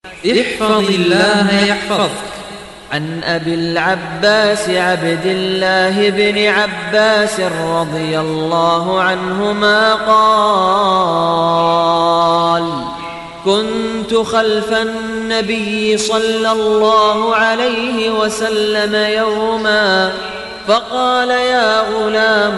احفظ الله يحفظك عن أبي العباس عبد الله بن عباس رضي الله عنهما قال كنت خلف النبي صلى الله عليه وسلم يوما فقال يا غلام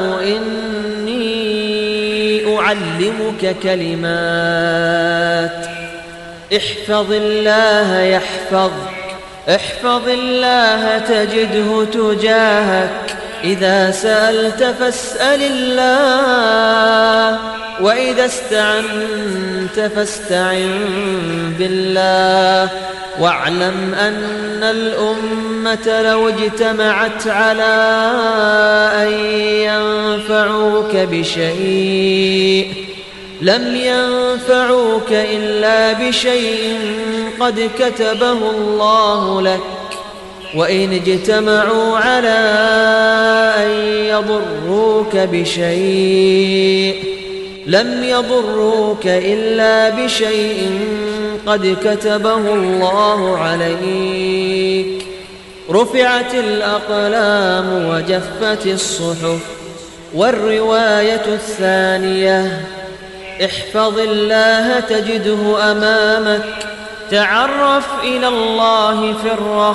إني أعلمك كلمات احفظ الله يحفظك احفظ الله تجده تجاهك إذا سألت فاسأل الله وإذا استعنت فاستعن بالله واعلم أن الأمة لو اجتمعت على أن ينفعوك بشيء لم ينفعوك إلا بشيء قد كتبه الله لك وإن اجتمعوا على أن يضروك بشيء لم يضروك إلا بشيء قد كتبه الله عليك رفعت الأقلام وجفت الصحف والرواية الثانية احفظ الله تجده أمامك تعرف إلى الله في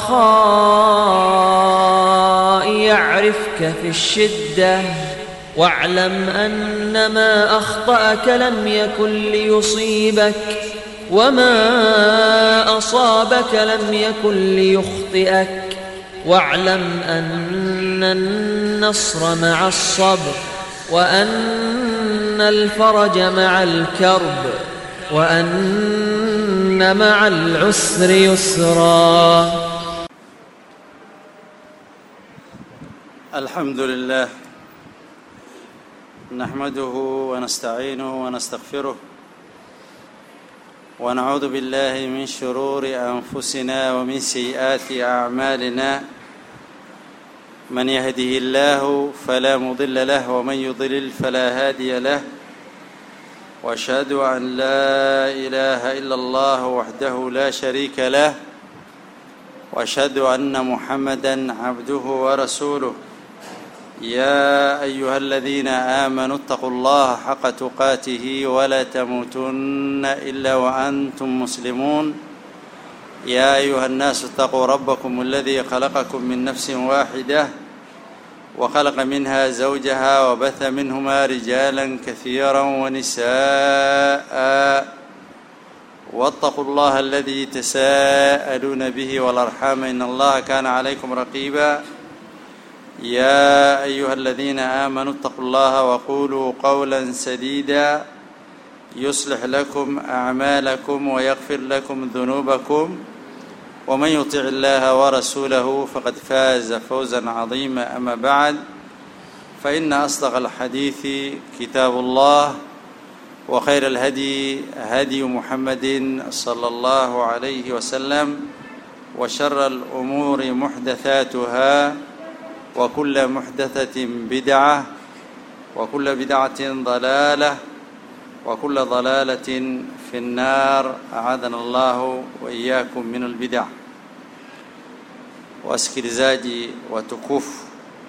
الرخاء يعرفك في الشدة واعلم أن ما أخطأك لم يكن ليصيبك وما أصابك لم يكن ليخطئك واعلم أن النصر مع الصبر وأن الفرج مع الكرب وأن مع العسر يسرا الحمد لله نحمده ونستعينه ونستغفره ونعوذ بالله من شرور أنفسنا ومن سيئات أعمالنا من يهده الله فلا مضل له ومن يضلل فلا هادي له واشهد ان لا اله الا الله وحده لا شريك له واشهد ان محمدا عبده ورسوله يا ايها الذين امنوا اتقوا الله حق تقاته ولا تموتن الا وانتم مسلمون يا ايها الناس اتقوا ربكم الذي خلقكم من نفس واحده وخلق منها زوجها وبث منهما رجالا كثيرا ونساء واتقوا الله الذي تساءلون به والارحام ان الله كان عليكم رقيبا يا ايها الذين امنوا اتقوا الله وقولوا قولا سديدا يصلح لكم اعمالكم ويغفر لكم ذنوبكم ومن يطع الله ورسوله فقد فاز فوزا عظيما اما بعد فان اصدق الحديث كتاب الله وخير الهدي هدي محمد صلى الله عليه وسلم وشر الامور محدثاتها وكل محدثه بدعه وكل بدعه ضلاله وكل ضلاله في النار اعاذنا الله واياكم من البدع wasikilizaji watukufu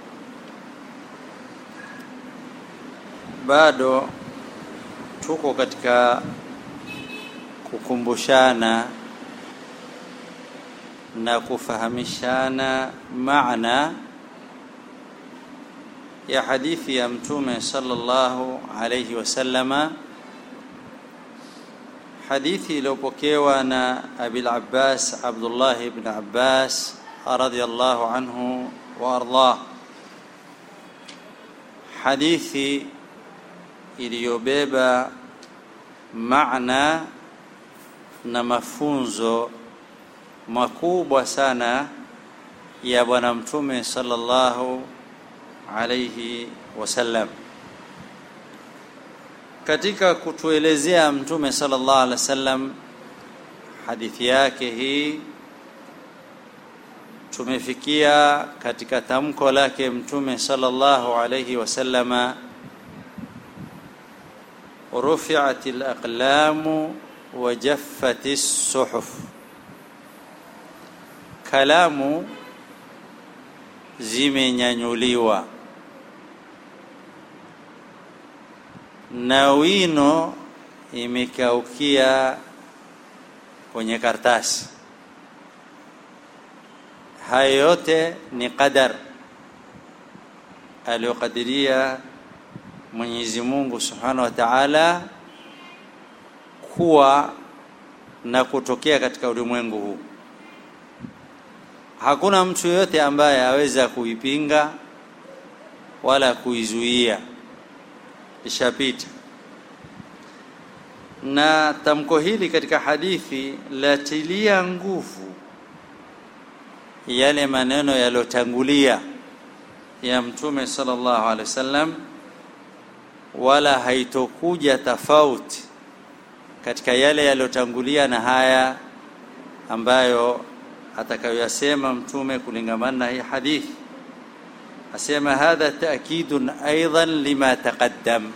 bado tuko katika kukumbushana na kufahamishana maana ya hadithi ya mtume sallallahu alayhi wasallama hadithi iliyopokewa na Abil Abbas Abdullah ibn Abbas radhiyallahu anhu wa ardah hadithi iliyobeba maana na mafunzo makubwa sana ya bwana mtume sallallahu alayhi wasallam katika kutuelezea mtume sallallahu alaihi wasallam hadithi yake hii tumefikia katika tamko lake mtume sallallahu alayhi wasallama rufi'at al-aqlamu wa jaffat as-suhuf kalamu zimenyanyuliwa na wino imekaukia kwenye kartasi hayo yote ni qadar aliyokadiria Mwenyezi Mungu Subhanahu wa Ta'ala kuwa na kutokea katika ulimwengu huu. Hakuna mtu yoyote ambaye aweza kuipinga wala kuizuia, ishapita. Na tamko hili katika hadithi latilia nguvu yale maneno yaliyotangulia ya Mtume sallallahu alaihi wasallam, wala haitokuja tofauti katika yale yaliyotangulia na haya ambayo atakayoyasema Mtume kulingamana na hii hadithi. Asema hadha taakidun aidan lima taqaddam,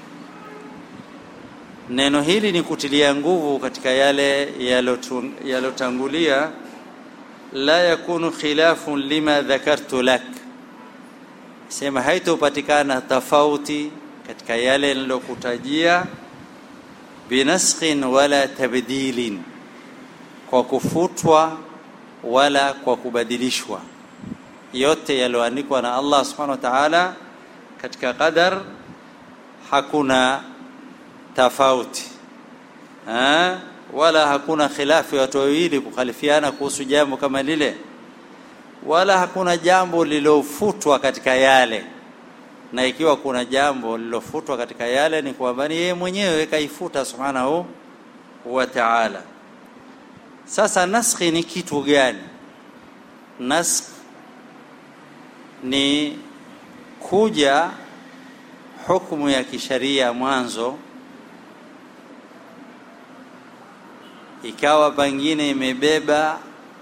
neno hili ni kutilia nguvu katika yale yaliyotangulia la yakunu khilafun lima dhakartu lak, sema haitopatikana tofauti katika yale nilokutajia, binaskhin wala tabdilin, kwa kufutwa wala kwa kubadilishwa, yote yaliyoandikwa na Allah subhanahu wa ta'ala katika qadar, hakuna tofauti ha? wala hakuna khilafu ya watu wawili kukhalifiana kuhusu jambo kama lile, wala hakuna jambo lilofutwa katika yale. Na ikiwa kuna jambo lilofutwa katika yale, ni kwamba ni yeye mwenyewe kaifuta subhanahu wa ta'ala. Sasa naskhi ni kitu gani? Naskh ni kuja hukumu ya kisharia mwanzo ikawa pengine imebeba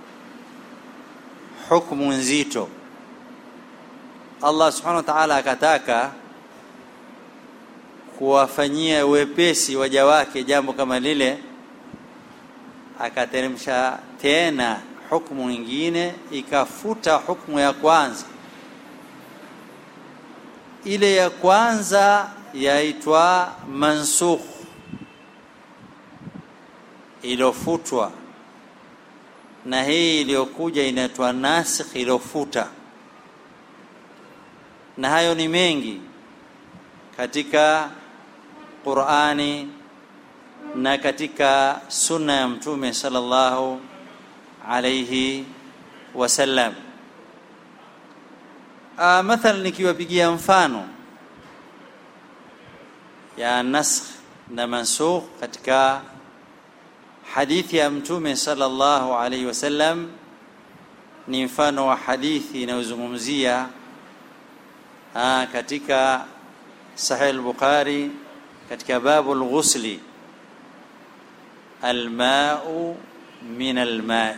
hukumu nzito. Allah subhanahu wa ta'ala akataka kuwafanyia wepesi waja wake jambo kama lile, akateremsha tena hukumu nyingine ikafuta hukumu ya kwanza. Ile ya kwanza yaitwa mansukh iliyofutwa na hii iliyokuja inaitwa nasikh iliyofuta, na hayo ni mengi katika Qur'ani na katika sunna ya Mtume sallallahu alayhi wasallam. Mathalan, nikiwapigia mfano ya nasikh na mansukh katika hadithi ya mtume sallallahu alaihi wasallam ni mfano wa hadithi inayozungumzia katika Sahih al-Bukhari katika babu al-ghusli almau min almai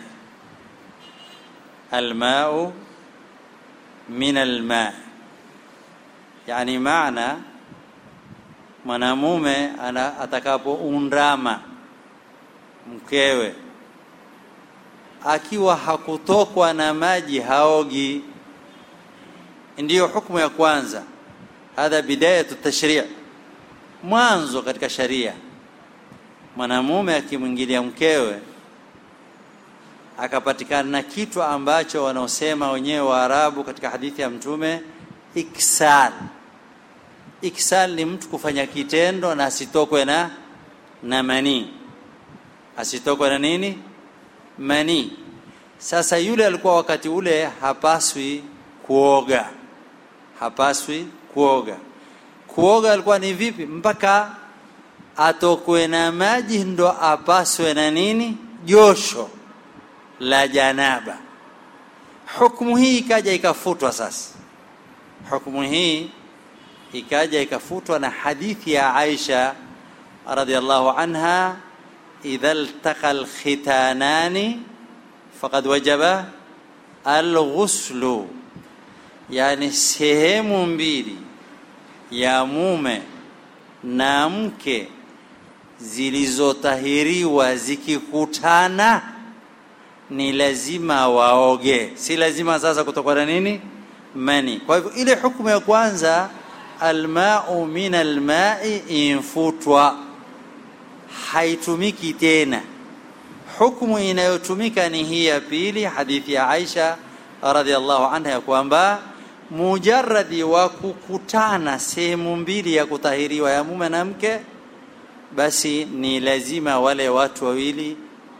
almau min almai, yani maana mwanamume atakapoundama mkewe akiwa hakutokwa na maji haogi, ndiyo hukumu ya kwanza. Hadha bidayatu tashri', mwanzo katika sharia. Mwanamume akimwingilia mkewe akapatikana na kitu ambacho wanaosema wenyewe Waarabu katika hadithi ya Mtume, iksal. Iksal ni mtu kufanya kitendo na asitokwe na na manii asitokwe na nini manii. Sasa yule alikuwa wakati ule hapaswi kuoga, hapaswi kuoga. Kuoga alikuwa ni vipi? Mpaka atokwe na maji ndo apaswe na nini, josho la janaba. Hukumu hii ikaja ikafutwa. Sasa hukumu hii ikaja ikafutwa na hadithi ya Aisha radhiallahu anha idha iltaqa alkhitanani faqad wajaba alghuslu, yani sehemu mbili ya mume na mke zilizotahiriwa zikikutana, ni lazima waoge si lazima sasa kutokana na nini mani kwa hivyo ile hukumu ya kwanza almau min almai infutwa haitumiki tena hukumu inayotumika ni hii ya pili hadithi ya Aisha radhiallahu anha ya kwamba mujarradi wa kukutana sehemu mbili ya kutahiriwa ya mume na mke basi ni lazima wale watu wawili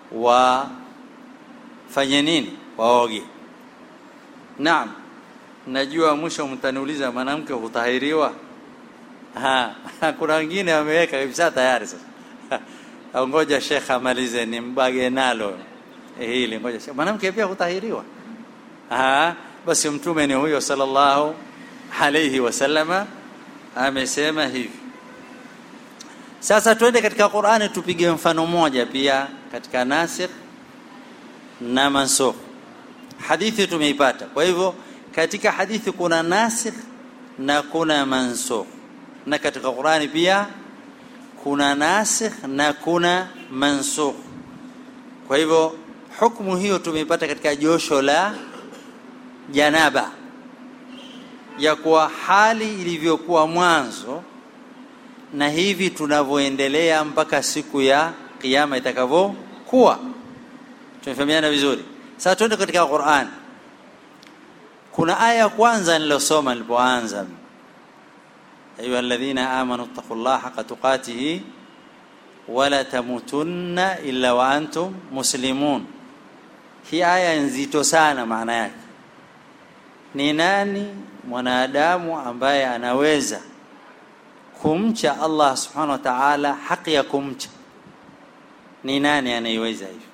wafanye nini waoge naam najua mwisho mtaniuliza mwanamke hutahiriwa ha kuna wengine wameweka kabisa tayari sasa ngoja shekh amalize nimbage nalo hili ngoja mwanamke pia hutahiriwa ha basi mtume ni huyo sallallahu alayhi wasallama amesema hivi sasa twende katika Qur'ani tupige mfano moja pia katika nasikh na mansukh hadithi tumeipata kwa hivyo katika hadithi kuna nasikh na kuna mansukh na katika Qur'ani pia kuna nasikh na kuna mansukh kwa hivyo hukumu hiyo tumeipata katika josho la janaba ya kuwa hali ilivyokuwa mwanzo na hivi tunavyoendelea mpaka siku ya kiyama itakavyokuwa tumefahamiana vizuri sasa tuende katika Qur'an kuna aya ya kwanza nilosoma nilipoanza ayuha alladhina amanu taqullaha haqqa tuqatihi wala tamutunna illa wa antum muslimun hii aya nzito sana maana yake ni nani mwanadamu ambaye anaweza kumcha Allah subhanahu wa ta'ala haki ya kumcha ni nani anayeweza hivyo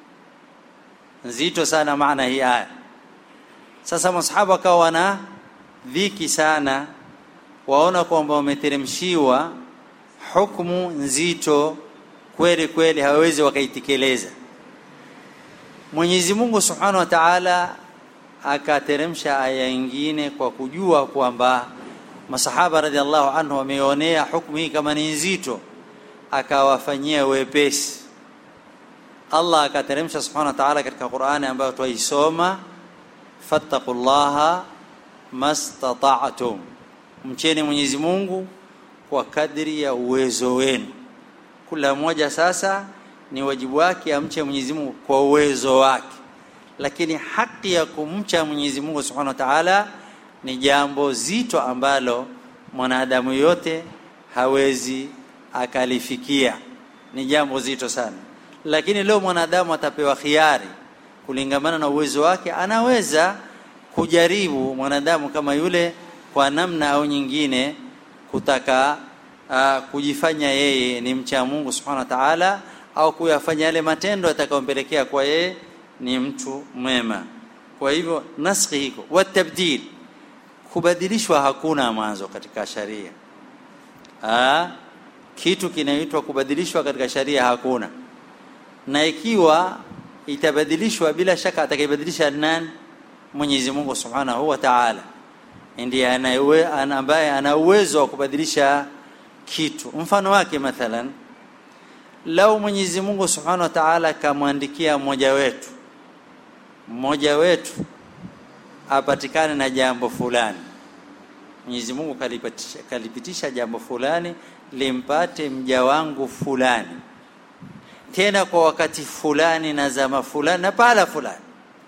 nzito sana maana hii aya sasa masahaba wakawa wana dhiki sana waona kwamba wameteremshiwa hukumu nzito kweli kweli hawawezi wakaitekeleza Mwenyezi Mungu Subhanahu wa Ta'ala akateremsha aya nyingine kwa kujua kwamba masahaba radhiallahu anhu wameonea hukumu hii kama ni nzito akawafanyia wepesi Allah akateremsha subhanahu wa ta'ala katika Qur'ani ambayo twaisoma fattaqullaha mastata'tum mcheni Mwenyezi Mungu kwa kadri ya uwezo wenu kila mmoja sasa ni wajibu wake amche Mwenyezi Mungu kwa uwezo wake lakini haki ya kumcha Mwenyezi Mungu Subhanahu wa Ta'ala ni jambo zito ambalo mwanadamu yote hawezi akalifikia ni jambo zito sana lakini leo mwanadamu atapewa khiari kulingamana na uwezo wake anaweza kujaribu mwanadamu kama yule kwa namna au nyingine kutaka uh, kujifanya yeye ni mcha Mungu Subhanahu wa Ta'ala au kuyafanya yale matendo yatakayompelekea kwa yeye ni mtu mwema kwa hivyo naskhi hiko watabdil kubadilishwa hakuna mwanzo katika sharia ah kitu kinaitwa kubadilishwa katika sharia hakuna na ikiwa itabadilishwa bila shaka atakayebadilisha nani Mwenyezi Mungu Subhanahu wa Ta'ala ndiye ambaye ana uwezo wa kubadilisha kitu mfano wake mathalan lau Mwenyezi Mungu Subhanahu wa Ta'ala kamwandikia mmoja wetu mmoja wetu apatikane na jambo fulani Mwenyezi Mungu kalipitisha, kalipitisha jambo fulani limpate mja wangu fulani tena kwa wakati fulani na zama fulani na pahala fulani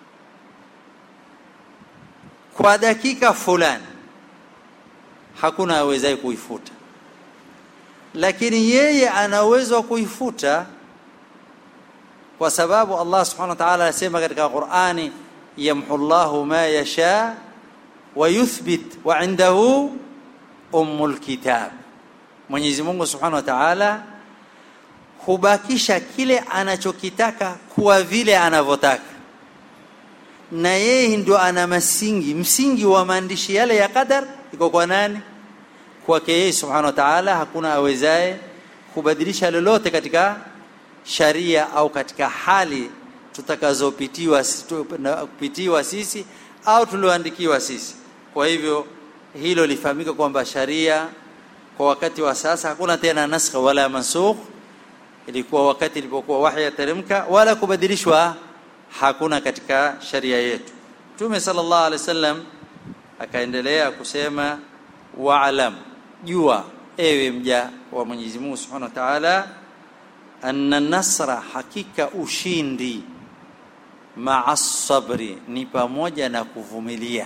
kwa dakika fulani hakuna awezaye kuifuta lakini yeye ana uwezo wa kuifuta kwa sababu Allah subhanahu wa ta'ala anasema katika Qur'ani yamhu Allahu ma yasha wa yuthbit wa indahu ummul kitab Mwenyezi Mungu subhanahu wa ta'ala hubakisha kile anachokitaka kuwa vile anavyotaka na yeye ndio ana msingi msingi wa maandishi yale ya qadar iko kwa nani kwake yeye subhanahu wa ta'ala hakuna awezaye kubadilisha lolote katika sharia au katika hali tutakazopitiwa kupitiwa sisi au tulioandikiwa sisi kwa hivyo hilo lifahamika kwamba sharia kwa wakati wa sasa hakuna tena naskha wala mansukh ilikuwa wakati ilipokuwa wahyi yateremka wala kubadilishwa hakuna katika sharia yetu mtume sallallahu alaihi wasallam akaendelea kusema waalam jua ewe mja wa Mwenyezi Mungu Subhanahu wa Ta'ala anna nasra hakika ushindi maa sabri ni pamoja na kuvumilia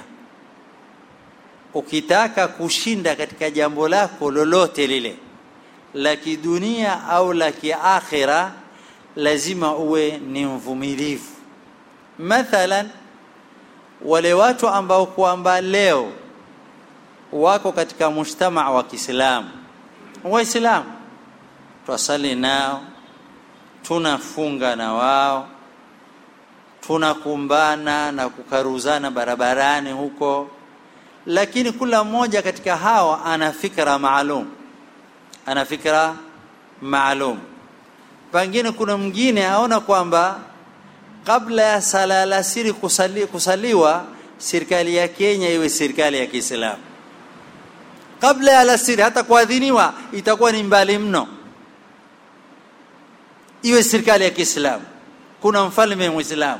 ukitaka kushinda katika jambo lako lolote lile la kidunia au la kiakhira lazima uwe ni mvumilivu mathalan wale watu ambao kwamba leo wako katika mujtamaa wa Kiislamu waislamu twasali nao tunafunga na wao tunakumbana na kukaruzana barabarani huko lakini kila mmoja katika hawa ana fikra maalum ana fikra maalum pengine kuna mwingine aona kwamba kabla ya sala alasiri kusali, kusaliwa serikali ya Kenya iwe serikali ya Kiislamu kabla ya alasiri hata kuadhiniwa itakuwa ni mbali mno iwe serikali ya Kiislamu kuna mfalme muislamu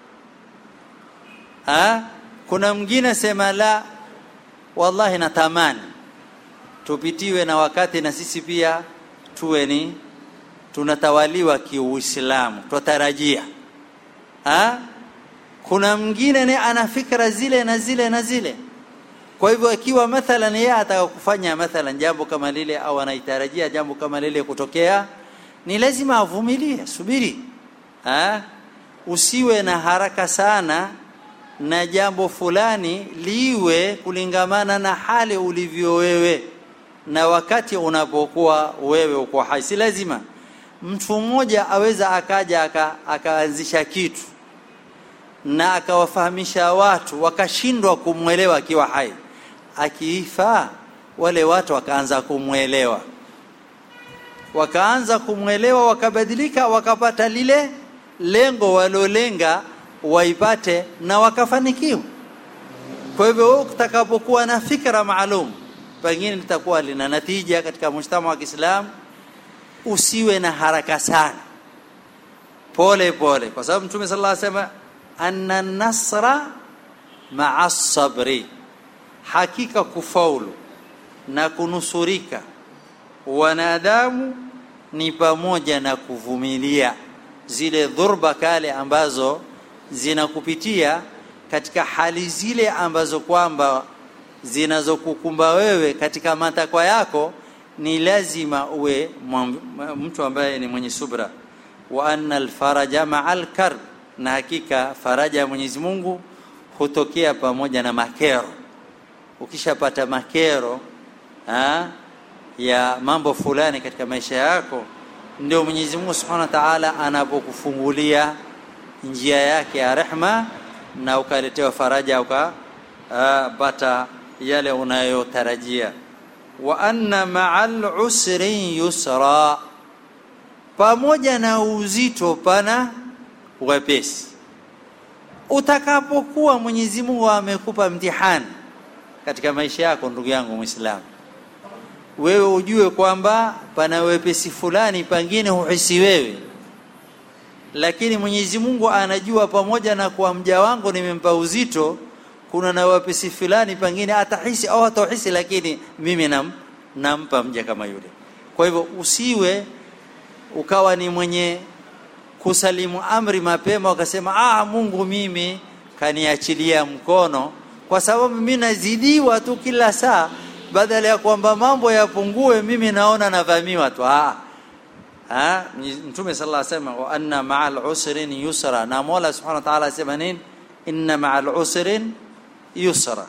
ha kuna mwingine sema la wallahi natamani tupitiwe na wakati na sisi pia tuwe ni tunatawaliwa kiuislamu twatarajia ha kuna mwingine ni ana fikra zile na zile na zile kwa hivyo ikiwa mathalan yeye ataka kufanya mathalan jambo kama lile au anaitarajia jambo kama lile kutokea ni lazima avumilie subiri ha? usiwe na haraka sana na jambo fulani liwe kulingamana na hali ulivyo wewe na wakati unapokuwa wewe uko hai si lazima mtu mmoja aweza akaja aka, akaanzisha kitu na akawafahamisha watu wakashindwa kumwelewa akiwa hai akiifa wale watu wakaanza kumwelewa wakaanza kumwelewa wakabadilika wakapata lile lengo walolenga waipate na wakafanikiwa kwa hivyo utakapokuwa na fikra maalum pengine litakuwa lina natija katika mshtama wa Kiislamu usiwe na haraka sana pole pole kwa sababu mtume sallallahu alaihi wasallam anna nasra ma'a sabri hakika kufaulu na kunusurika wanadamu ni pamoja na kuvumilia zile dhurba kale ambazo zinakupitia katika hali zile ambazo kwamba zinazokukumba wewe katika matakwa yako ni lazima uwe mtu ambaye ni mwenye subra wa anna alfaraja ma'al karb na hakika faraja ya Mwenyezi Mungu hutokea pamoja na makero ukishapata makero ha, ya mambo fulani katika maisha yako ndio Mwenyezi Mungu Subhanahu wa Ta'ala anapokufungulia njia yake ya rehma na ukaletewa faraja ukapata yale unayotarajia wa anna ma'al usri yusra pamoja na uzito pana wepesi utakapokuwa Mwenyezi Mungu amekupa mtihani katika maisha yako ndugu yangu Muislamu wewe ujue kwamba pana wepesi fulani pangine huhisi wewe lakini Mwenyezi Mungu anajua pamoja na kwa mja wangu nimempa uzito kuna na wepesi fulani pengine atahisi au hatahisi lakini mimi nam, nampa mja kama yule kwa hivyo usiwe ukawa ni mwenye kusalimu amri mapema ukasema ah Mungu mimi kaniachilia mkono kwa sababu mimi nazidiwa tu kila saa badala ya kwamba mambo yapungue mimi naona navamiwa tu ah ha mtume sallallahu alayhi wasallam wa anna ma'al usrin yusra na Mola subhanahu wa ta'ala asema nini inna ma'al usrin yusra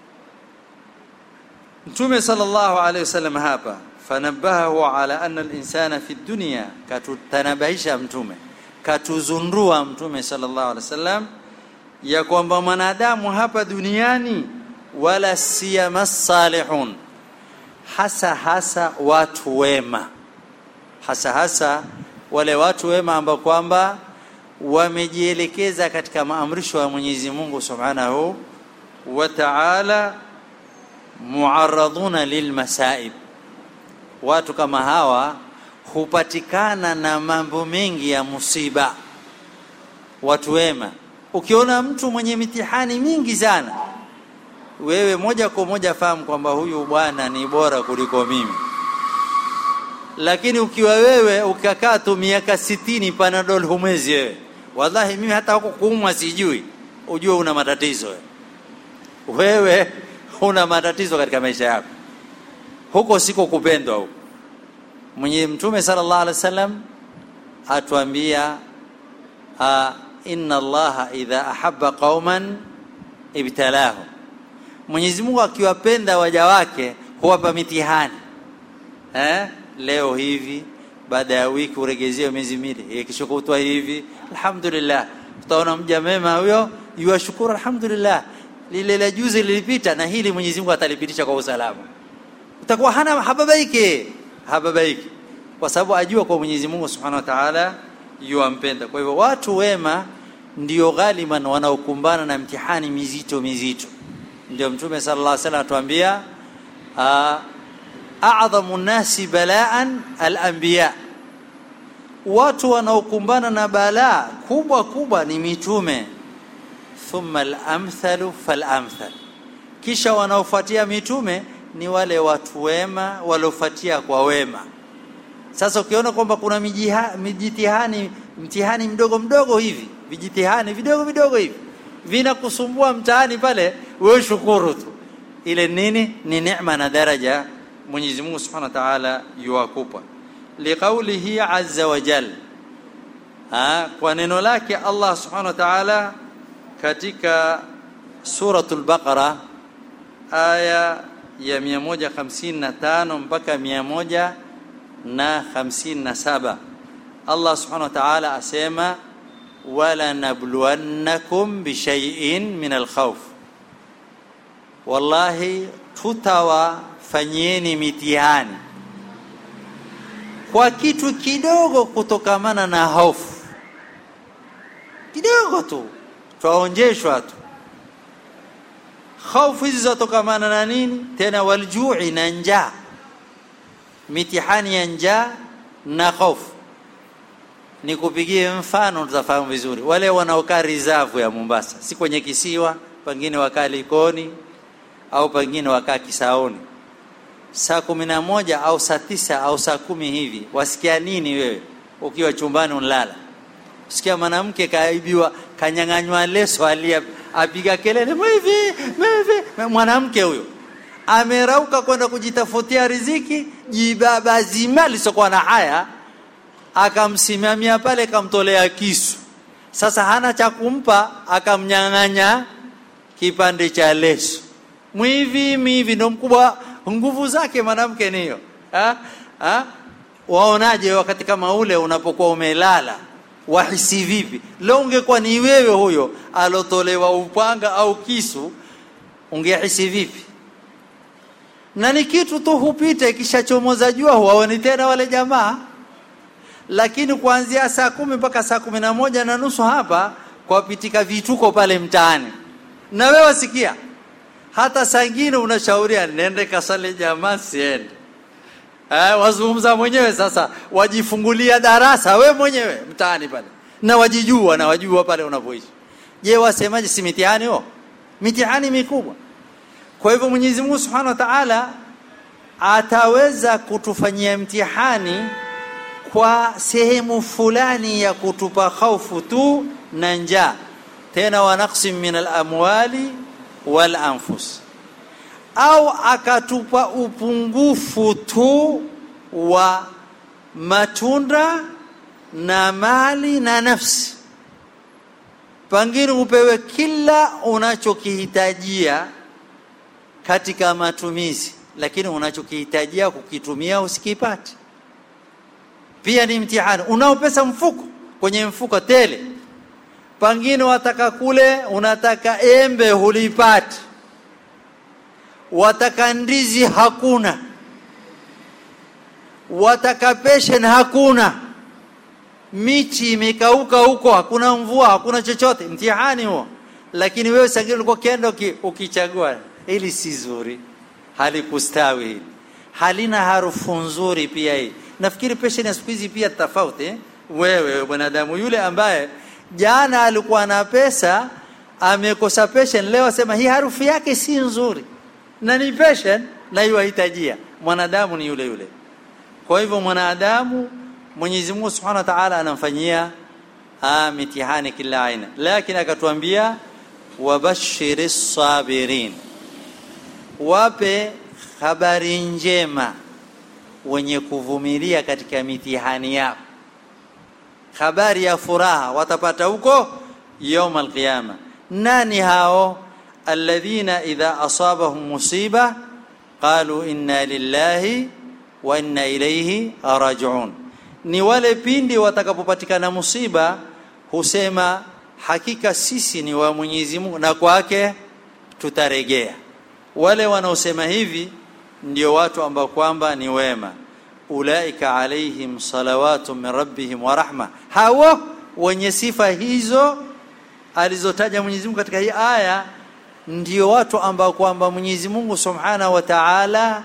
mtume sallallahu alayhi wasallam hapa fanabahu ala anna al-insana fi dunya katutanabahisha mtume katuzundua mtume sallallahu alayhi wasallam ya kwamba mwanadamu hapa duniani wala siyama salihun hasa hasa watu wema hasa hasa wale watu wema ambao kwamba wamejielekeza katika maamrisho ya Mwenyezi Mungu Subhanahu wa Ta'ala muarraduna lilmasaib watu kama hawa hupatikana na mambo mengi ya musiba watu wema ukiona mtu mwenye mitihani mingi sana wewe moja kwa moja fahamu kwamba huyu bwana ni bora kuliko mimi lakini ukiwa wewe ukakaa tu miaka sitini panadol humwezi wewe wallahi mimi hata huko kuumwa sijui ujue una matatizo wewe wewe una matatizo katika maisha yako huko siko kupendwa huko mwenye mtume sallallahu alaihi wasallam atuambia uh, inna allaha idha ahabba qauman ibtalahum Mwenyezi Mungu akiwapenda waja wake huwapa mitihani eh? leo hivi baada ya wiki uregezewe miezi miwili kesho kutwa hivi alhamdulillah utaona mja mema huyo yuashukuru alhamdulillah lile la juzi lilipita na hili Mwenyezi Mungu atalipitisha kwa usalama utakuwa hana hababaiki hababaiki kwa sababu ajua kwa Mwenyezi Mungu Subhanahu wa Ta'ala yuampenda kwa hivyo watu wema ndio ghaliban wanaokumbana na mtihani mizito mizito ndio mtume sallallahu alaihi wasallam atuambia a'dhamu nasi balaan al-anbiya watu wanaokumbana na balaa kubwa kubwa ni mitume thumma al-amthalu fal-amthal kisha wanaofuatia mitume ni wale watu wema waliofuatia kwa wema sasa ukiona kwamba kuna mijitihani mtihani mdogo mdogo hivi vijitihani vidogo vidogo hivi vinakusumbua mtaani pale wewe shukuru tu ile nini ni neema na daraja Mwenyezi Mungu Subhanahu wa Ta'ala yuwakupa liqaulihi azza wa jal ha, kwa neno lake Allah Subhanahu wa Ta'ala katika suratul Baqara aya ya 155 mpaka 157 Allah Subhanahu wa Ta'ala asema wala nabluwannakum bishay'in min alkhawf wallahi tutawafanyeni mitihani kwa kitu kidogo kutokamana na hofu kidogo tu twaonjeshwa tu hofu hizi zatokamana na nini tena waljui na njaa mitihani ya njaa na hofu nikupigie mfano tutafahamu vizuri wale wanaokaa rizavu ya Mombasa si kwenye kisiwa pengine wakaa Likoni au pengine wakaa Kisaoni saa kumi na moja au saa tisa au saa kumi hivi wasikia nini wewe ukiwa chumbani unalala sikia mwanamke kaibiwa kanyang'anywa leso alia apiga kelele mwivi mwivi mwanamke huyo amerauka kwenda kujitafutia riziki jibaba zima lisokuwa na haya akamsimamia pale akamtolea kisu sasa hana cha kumpa akamnyang'anya kipande cha leso mwivi mivi ndo mkubwa nguvu zake mwanamke niyo ha? ha? waonaje wakati kama ule unapokuwa umelala wahisi vipi leo ungekuwa ni wewe huyo alotolewa upanga au kisu ungehisi vipi na ni kitu tu hupita ikishachomoza jua huwaoni tena wale jamaa lakini kuanzia saa kumi mpaka saa kumi na moja na nusu hapa kwapitika vituko pale mtaani na wewe sikia hata saa ingine unashauria nende kasale jamaa siende eh, wazungumza mwenyewe sasa wajifungulia darasa we mwenyewe mtaani pale na wajijua na wajua pale unapoishi je wasemaje si mitihani huo mitihani mikubwa kwa hivyo Mwenyezi Mungu Subhanahu wa Ta'ala ataweza kutufanyia mtihani kwa sehemu fulani ya kutupa hofu tu na njaa tena wa naqsim min al-amwali wal anfus au akatupa upungufu tu wa matunda na mali na nafsi pengine upewe kila unachokihitajia katika matumizi lakini unachokihitajia kukitumia usikipate pia ni mtihani unao pesa mfuko kwenye mfuko tele pengine wataka kule unataka embe hulipati wataka ndizi hakuna wataka peshen hakuna miti imekauka huko hakuna mvua hakuna chochote mtihani huo lakini wewe sangine ulikuwa kienda ukichagua hili si zuri halikustawi hili halina harufu nzuri pia hii nafikiri peshen ya siku hizi pia tofauti eh? wewe mwanadamu yule ambaye jana alikuwa na pesa amekosa pension leo asema hii harufu yake si nzuri na ni pension na iwahitajia mwanadamu ni yule yule kwa hivyo mwanadamu Mwenyezi Mungu Subhanahu wa Ta'ala anamfanyia mitihani kila aina lakini akatuambia wabashiris sabirin wape habari njema wenye kuvumilia katika mitihani yao habari ya furaha watapata huko يوم القيامه nani hao alladhina idha asabahum musiba qalu inna lillahi wa inna ilayhi raji'un ni wale pindi watakapopatikana musiba husema hakika sisi ni wa Mwenyezi Mungu na kwake tutarejea wale wanaosema hivi ndio watu ambao kwamba ni wema ulaika alaihim salawatu min rabbihim wa rahma hawa wenye sifa hizo alizotaja Mwenyezi Mungu katika hii aya ndio watu ambao kwamba Mwenyezi Mungu Subhanahu wa Ta'ala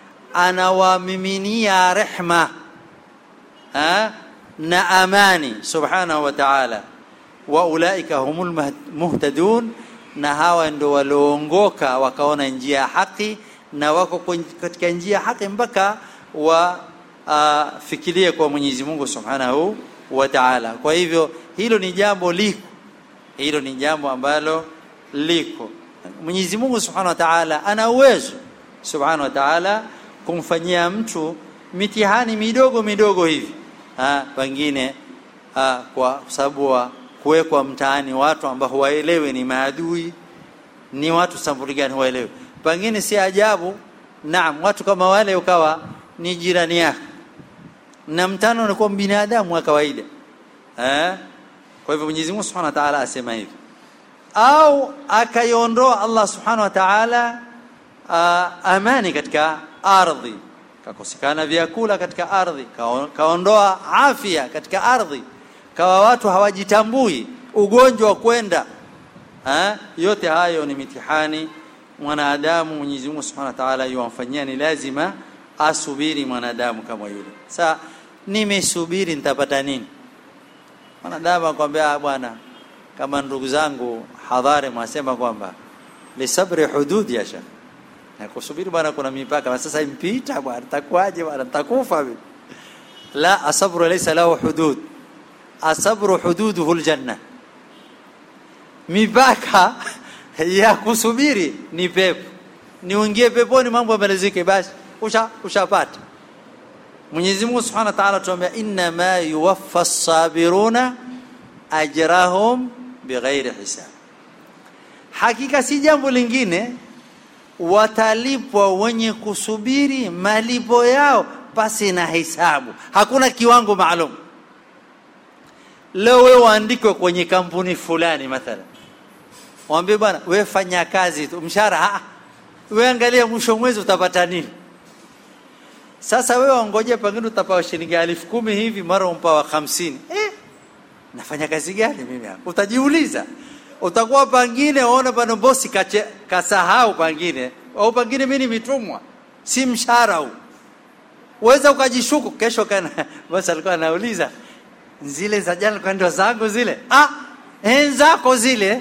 anawamiminia rehma ha? na amani Subhanahu wa Ta'ala wa ulaika humul muhtadun na hawa ndio walioongoka wakaona njia ya haki na wako katika njia ya haki mpaka wa uh, fikirie kwa Mwenyezi Mungu Subhanahu wa Ta'ala kwa hivyo hilo ni jambo liko hilo ni jambo ambalo liko Mwenyezi Mungu Subhanahu wa Ta'ala ana uwezo Subhanahu wa Ta'ala kumfanyia mtu mitihani midogo midogo hivi ah pengine ah, kwa sababu wa kuwekwa mtaani watu ambao hawaelewi ni maadui ni watu sampuli gani hawaelewi pengine si ajabu naam watu kama wale ukawa ni jirani yako na mtano unakuwa binadamu wa kawaida eh kwa hivyo Mwenyezi Mungu Subhanahu wa Ta'ala asema hivi au akaiondoa Allah Subhanahu wa Ta'ala uh, amani katika ardhi kakosekana vyakula katika ardhi kaondoa afya katika ardhi kawa watu hawajitambui ugonjwa kwenda ha? yote hayo ni mitihani mwanadamu Mwenyezi Mungu Subhanahu wa Ta'ala yuamfanyia ni lazima asubiri mwanadamu kama yule sasa nimesubiri nitapata nini mwanadamu akwambia bwana kama ndugu zangu hadhari mwasema kwamba lisabri hudud ya shekh na kusubiri bwana kuna mipaka sasa impita bwana takuaje bwana takufa mimi la asabru laysa lahu hudud asabru hududuhu aljanna mipaka ya kusubiri ni pepo ni uingie peponi mambo yamalizike basi usha ushapata Mwenyezi Mungu Subhanahu wa Ta'ala tuambia inna ma yuwaffa as-sabiruna ajrahum bighairi hisab hakika si jambo lingine watalipwa wenye kusubiri malipo yao pasi na hisabu hakuna kiwango maalum leo wewe waandikwe kwenye kampuni fulani mathala waambie bwana wewe fanya kazi tu mshahara wewe angalia mwisho mwezi utapata nini sasa wewe wangoje pengine utapawa shilingi elfu kumi hivi mara umpawa hamsini eh nafanya kazi gani mimi hapa utajiuliza utakuwa pangine waona bana bosi kache, kasahau pangine au pangine mimi nimetumwa si mshahara huu uweza ukajishuku kesho kana bosi alikuwa anauliza zile za jana kwa ndio zangu zile ah zako zile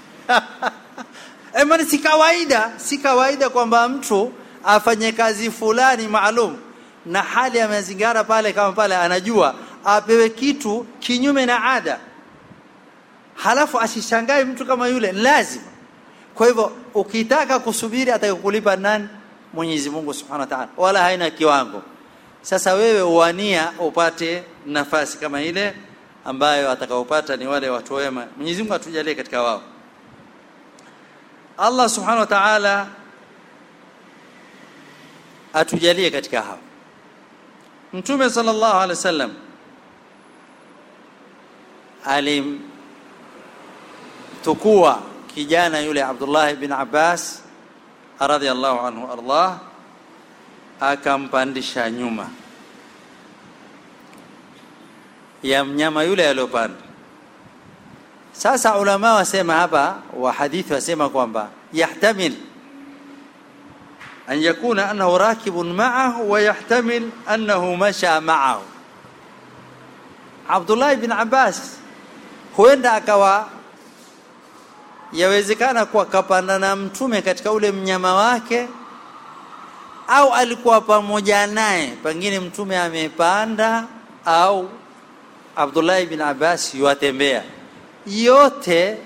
Ema si kawaida si kawaida kwamba mtu afanye kazi fulani maalum na hali ya mazingira pale kama pale anajua apewe kitu kinyume na ada halafu asishangae mtu kama yule lazima kwa hivyo ukitaka kusubiri atakulipa nani Mwenyezi Mungu Subhanahu wa Ta'ala wala haina kiwango sasa wewe uania upate nafasi kama ile ambayo atakaopata ni wale watu wema Mwenyezi Mungu atujalie katika wao Allah Subhanahu wa Ta'ala atujalie katika hao Mtume sallallahu alaihi wasallam alim tukua kijana yule Abdullah ibn Abbas radhiallahu anhu Allah akampandisha nyuma ya mnyama yule aliyopanda sasa ulama wasema hapa wa hadithi wasema kwamba yahtamil an yakuna annahu rakibun ma'ahu wa yahtamil annahu masha ma'ahu Abdullah ibn Abbas huenda akawa yawezekana kuwa kapanda na mtume katika ule mnyama wake au alikuwa pamoja naye pengine mtume amepanda au Abdullah bin Abbas yuatembea yote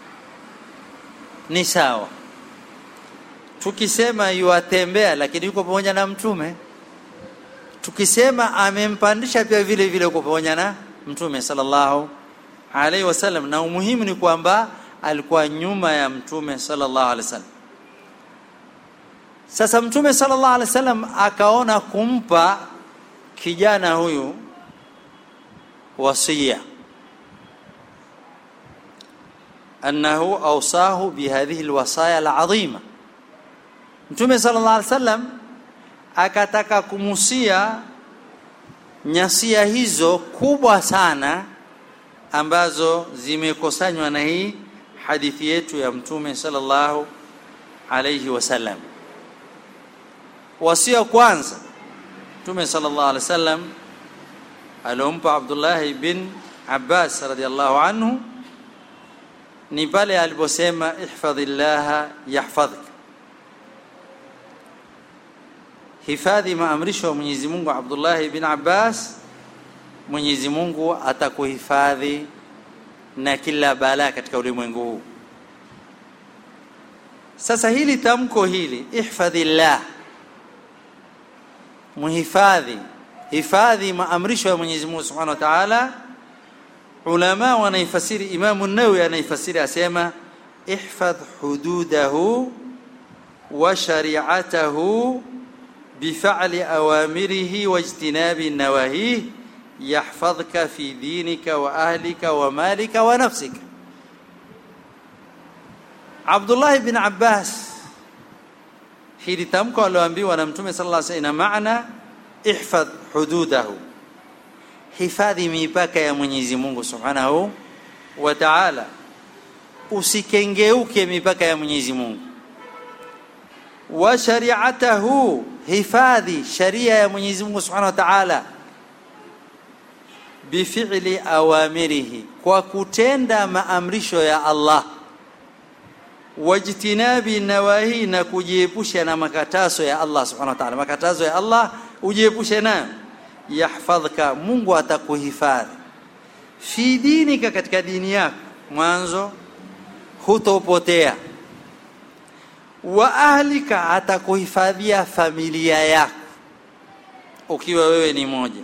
ni sawa tukisema yuatembea lakini yuko pamoja na mtume tukisema amempandisha pia vile vile uko pamoja na mtume sallallahu alaihi wasallam na umuhimu ni kwamba alikuwa nyuma ya mtume sallallahu alaihi wasallam sasa mtume sallallahu alaihi wasallam akaona kumpa kijana huyu wasia annahu awsahu bihadhihi alwasaya alazima mtume sallallahu alaihi wasallam akataka kumusia nyasia hizo kubwa sana ambazo zimekusanywa na hii hadithi yetu ya mtume sallallahu alayhi wasallam wasia kwanza mtume sallallahu alayhi wasallam aliompa Abdullah bin Abbas radhiallahu anhu ni pale aliposema ihfadhillah yahfadhka hifadhi maamrisho ya Mwenyezi Mungu Abdullah bin Abbas Mwenyezi Mungu atakuhifadhi na kila balaa katika ulimwengu huu sasa hili tamko hili ihfadhillah muhifadhi hifadhi maamrisho ya Mwenyezi Mungu Subhanahu wa Ta'ala ulama wanaifasiri Imam an-Nawawi anaifasiri asema ihfadh hududahu wa shari'atahu بفعل أوامره واجتناب نواهيه يحفظك في دينك وأهلك ومالك ونفسك عبد الله بن عباس hili tamko alioambiwa na mtume sallallahu alaihi wasallam ina maana ihfadh hududahu hifadhi mipaka ya Mwenyezi Mungu Subhanahu wa Ta'ala usikengeuke mipaka ya Mwenyezi Mungu wa shari'atahu hifadhi sharia ya Mwenyezi Mungu Subhanahu wa Ta'ala bifi'li awamirihi kwa kutenda maamrisho ya Allah wajtinabi nawahi na kujiepusha na makatazo ya Allah Subhanahu wa Ta'ala makatazo ya Allah ujiepushe nayo yahfadhka Mungu atakuhifadhi fi dinika katika dini yako mwanzo hutopotea wa ahlika atakuhifadhia familia yako ukiwa wewe ni moja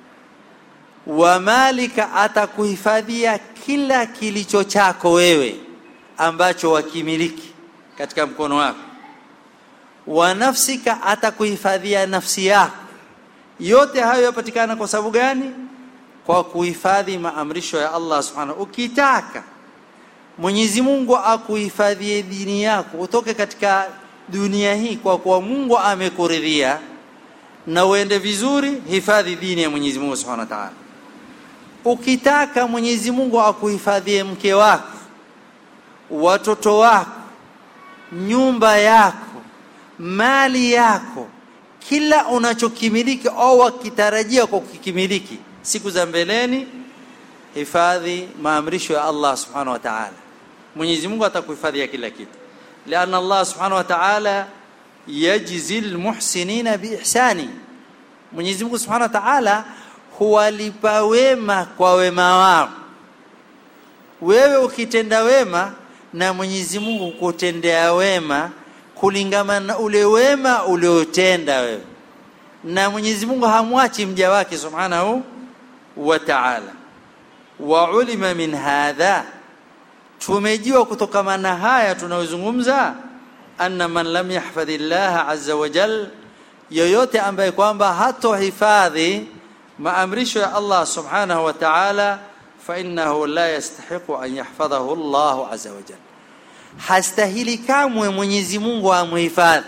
wa malika atakuhifadhia kila kilicho chako wewe ambacho wakimiliki katika mkono wako wa nafsika atakuhifadhia nafsi yako yote hayo yapatikana kwa sababu gani kwa kuhifadhi maamrisho ya Allah subhanahu ukitaka Mwenyezi Mungu akuhifadhie dini yako utoke katika dunia hii kwa kuwa Mungu amekuridhia na uende vizuri hifadhi dini ya Mwenyezi Mungu Subhanahu wa Ta'ala ukitaka Mwenyezi Mungu akuhifadhie mke wako watoto wako nyumba yako mali yako kila unachokimiliki au wakitarajia kwa kukimiliki siku za mbeleni hifadhi maamrisho ya Allah subhanahu wa ta'ala Mwenyezi Mungu atakuhifadhia kila kitu لأن الله سبحانه وتعالى يجزي المحسنين بإحسانه Mwenyezi Mungu Subhanahu wa Ta'ala huwalipa wema kwa wema wao wewe ukitenda wema na Mwenyezi Mungu kutendea wema kulingana na ule wema uliotenda wewe na Mwenyezi Mungu hamwachi mja wake Subhanahu wa Ta'ala wa ulima min hadha tumejua kutokana na haya tunayozungumza anna man lam yahfadhillah azza wa jal yoyote ambaye kwamba hatohifadhi maamrisho ya Allah subhanahu wa ta'ala fa innahu la yastahiqu an yahfadhahu Allah azza wa jal hastahili kamwe Mwenyezi Mungu amhifadhi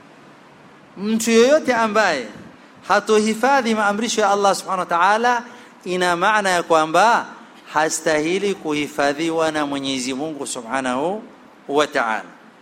mtu yoyote ambaye hatohifadhi maamrisho ya Allah subhanahu wa ta'ala ina maana ya kwamba hastahili kuhifadhiwa na Mwenyezi Mungu Subhanahu wa Ta'ala.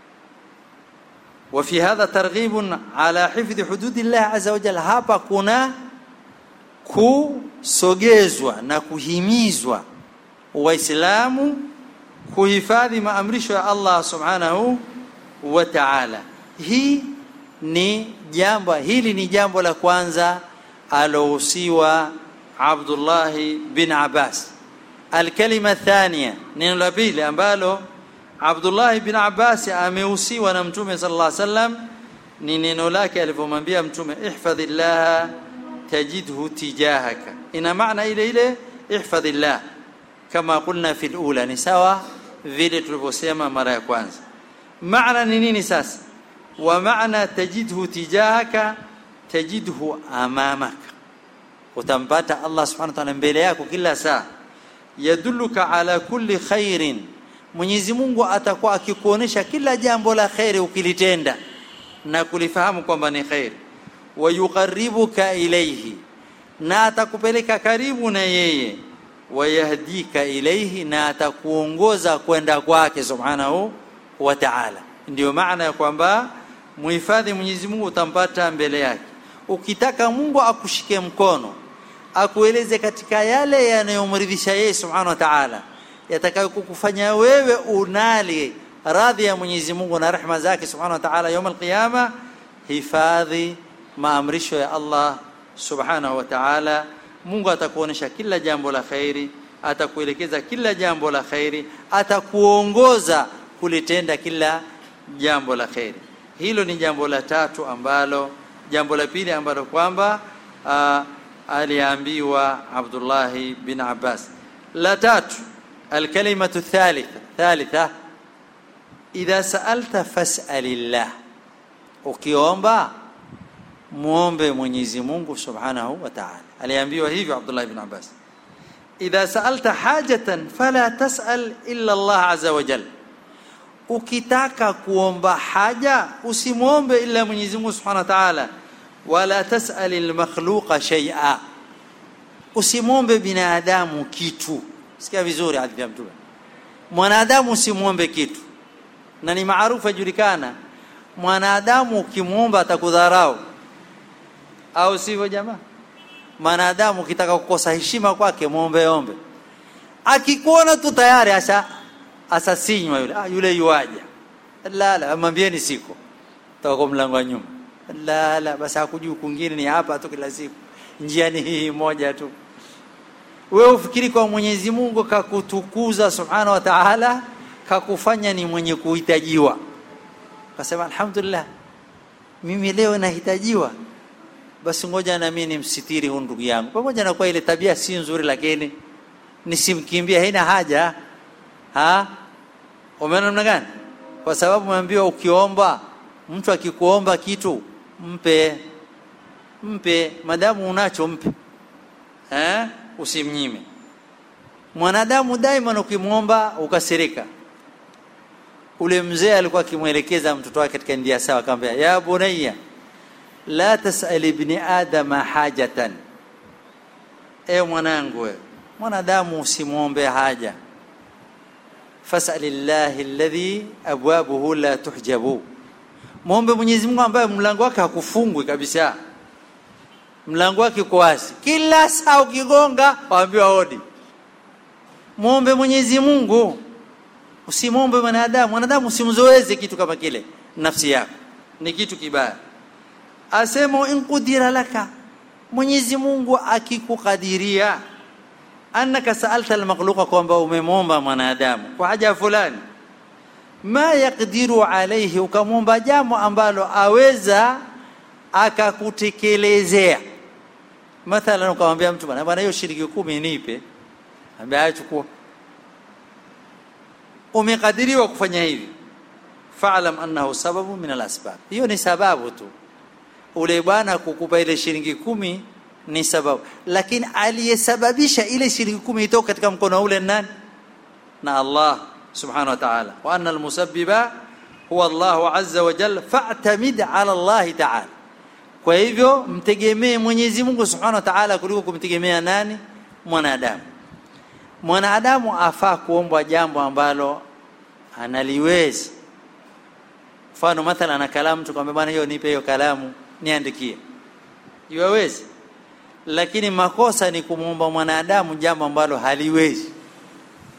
وفي هذا ترغيب على حفظ حدود الله عز وجل hapa kuna kusogezwa na kuhimizwa waislamu kuhifadhi maamrisho ya Allah subhanahu wa ta'ala hii ni jambo hili ni jambo la kwanza alohusiwa Abdullah bin Abbas alkalima thania neno la pili ambalo Abdullah bin Abbas amehusiwa na mtume sallallahu alaihi wasallam ni neno lake alivyomwambia mtume ihfadhillah tajidhu tijahaka ina maana ile ile ihfadhillah kama qulna fil ula ni sawa vile tulivyosema mara ya kwanza maana ni nini sasa wa maana tajidhu tijahaka tajidhu amamaka utampata Allah subhanahu wa ta'ala mbele yako kila saa yadulluka ala kulli khairin Mwenyezi Mungu atakuwa akikuonesha kila jambo la khairi ukilitenda na kulifahamu kwamba ni khairi wayuqarribuka ilayhi na atakupeleka karibu na yeye wayahdika ilayhi na atakuongoza kwenda kwake subhanahu wa ta'ala ndio maana ya kwamba muhifadhi Mwenyezi Mungu utampata mbele yake ukitaka Mungu akushike mkono akueleze katika yale yanayomridhisha yeye subhanahu wa ta'ala yatakayokufanya wewe unali radhi ya Mwenyezi Mungu na rehema zake subhanahu wa ta'ala يوم القيامه hifadhi maamrisho ya Allah subhanahu wa ta'ala Mungu atakuonesha kila jambo la khairi atakuelekeza kila jambo la khairi atakuongoza kulitenda kila jambo la khairi hilo ni jambo la tatu ambalo jambo la pili ambalo kwamba aliambiwa Abdullah bin Abbas la tatu alkalimatu thalitha thalitha idha sa'alta fas'alillah ukiomba muombe Mwenyezi Mungu Subhanahu wa Ta'ala aliambiwa hivyo Abdullah ibn Abbas idha sa'alta hajatan fala tas'al illa Allah azza wa jalla ukitaka kuomba haja usimwombe ila Mwenyezi Mungu Subhanahu wa Ta'ala wala tas'al al-makhluqa shay'a usimwombe binadamu kitu sikia vizuri hadithi ya mtume mwanadamu usimwombe kitu na ni maarufu ajulikana mwanadamu ukimwomba atakudharau au sivyo jamaa mwanadamu ukitaka kukosa heshima kwake muombe ombe akikuona tu tayari asa asasinywa yule ah, yule yuaja la la mwambieni siko toka mlango wa nyuma la la basi hakujui kungine ni hapa tu kila siku njia ni hii moja tu wewe ufikiri kwa Mwenyezi Mungu kakutukuza subhanahu wa ta'ala kakufanya ni mwenye kuhitajiwa kasema alhamdulillah mimi leo nahitajiwa basi ngoja na mimi nimsitiri huyu ndugu yangu pamoja na kwa ile tabia si nzuri lakini nisimkimbia haina haja ha umeona namna gani kwa sababu umeambiwa ukiomba mtu akikuomba kitu mpe mpe madamu unacho mpe eh usimnyime mwanadamu daima ukimwomba ukasirika ule mzee alikuwa akimwelekeza mtoto wake katika njia sawa akamwambia ya bunayya la tasal ibni adama hajatan e mwanangu wewe mwanadamu usimwombe haja fasalillahi alladhi abwabuhu la tuhjabu muombe Mwenyezi Mungu ambaye mlango wake hakufungwi kabisa mlango wake uko wazi kila saa ukigonga waambiwa hodi muombe Mwenyezi Mungu usimwombe mwanadamu mwanadamu usimzoeze kitu kama kile nafsi yako ni kitu kibaya asema in qudira laka Mwenyezi Mungu akikukadiria annaka saalta almakhluqa kwamba umemwomba mwanadamu kwa haja fulani ma yaqdiru alayhi ukamwomba jambo ambalo aweza akakutekelezea mathalan ukamwambia mtu bwana bwana hiyo shilingi kumi nipe ambaye achukua umekadiriwa kufanya hivi fa'lam annahu sababu min al-asbab hiyo ni sababu tu ule bwana kukupa ile shilingi kumi ni sababu lakini aliyesababisha ile shilingi kumi itoka katika mkono ule nani na Allah subhanahu wa ta'ala wa anna al-musabbiba huwa Allah azza wa jalla fa'tamid ala Allah ta'ala kwa hivyo mtegemee Mwenyezi Mungu subhanahu wa ta'ala kuliko kumtegemea nani mwanadamu mwanadamu afaa kuomba jambo ambalo analiwezi mfano mathalan ana kalamu mtu kwambia bwana hiyo nipe hiyo kalamu niandikie iwawezi lakini makosa ni kumwomba mwanadamu jambo ambalo haliwezi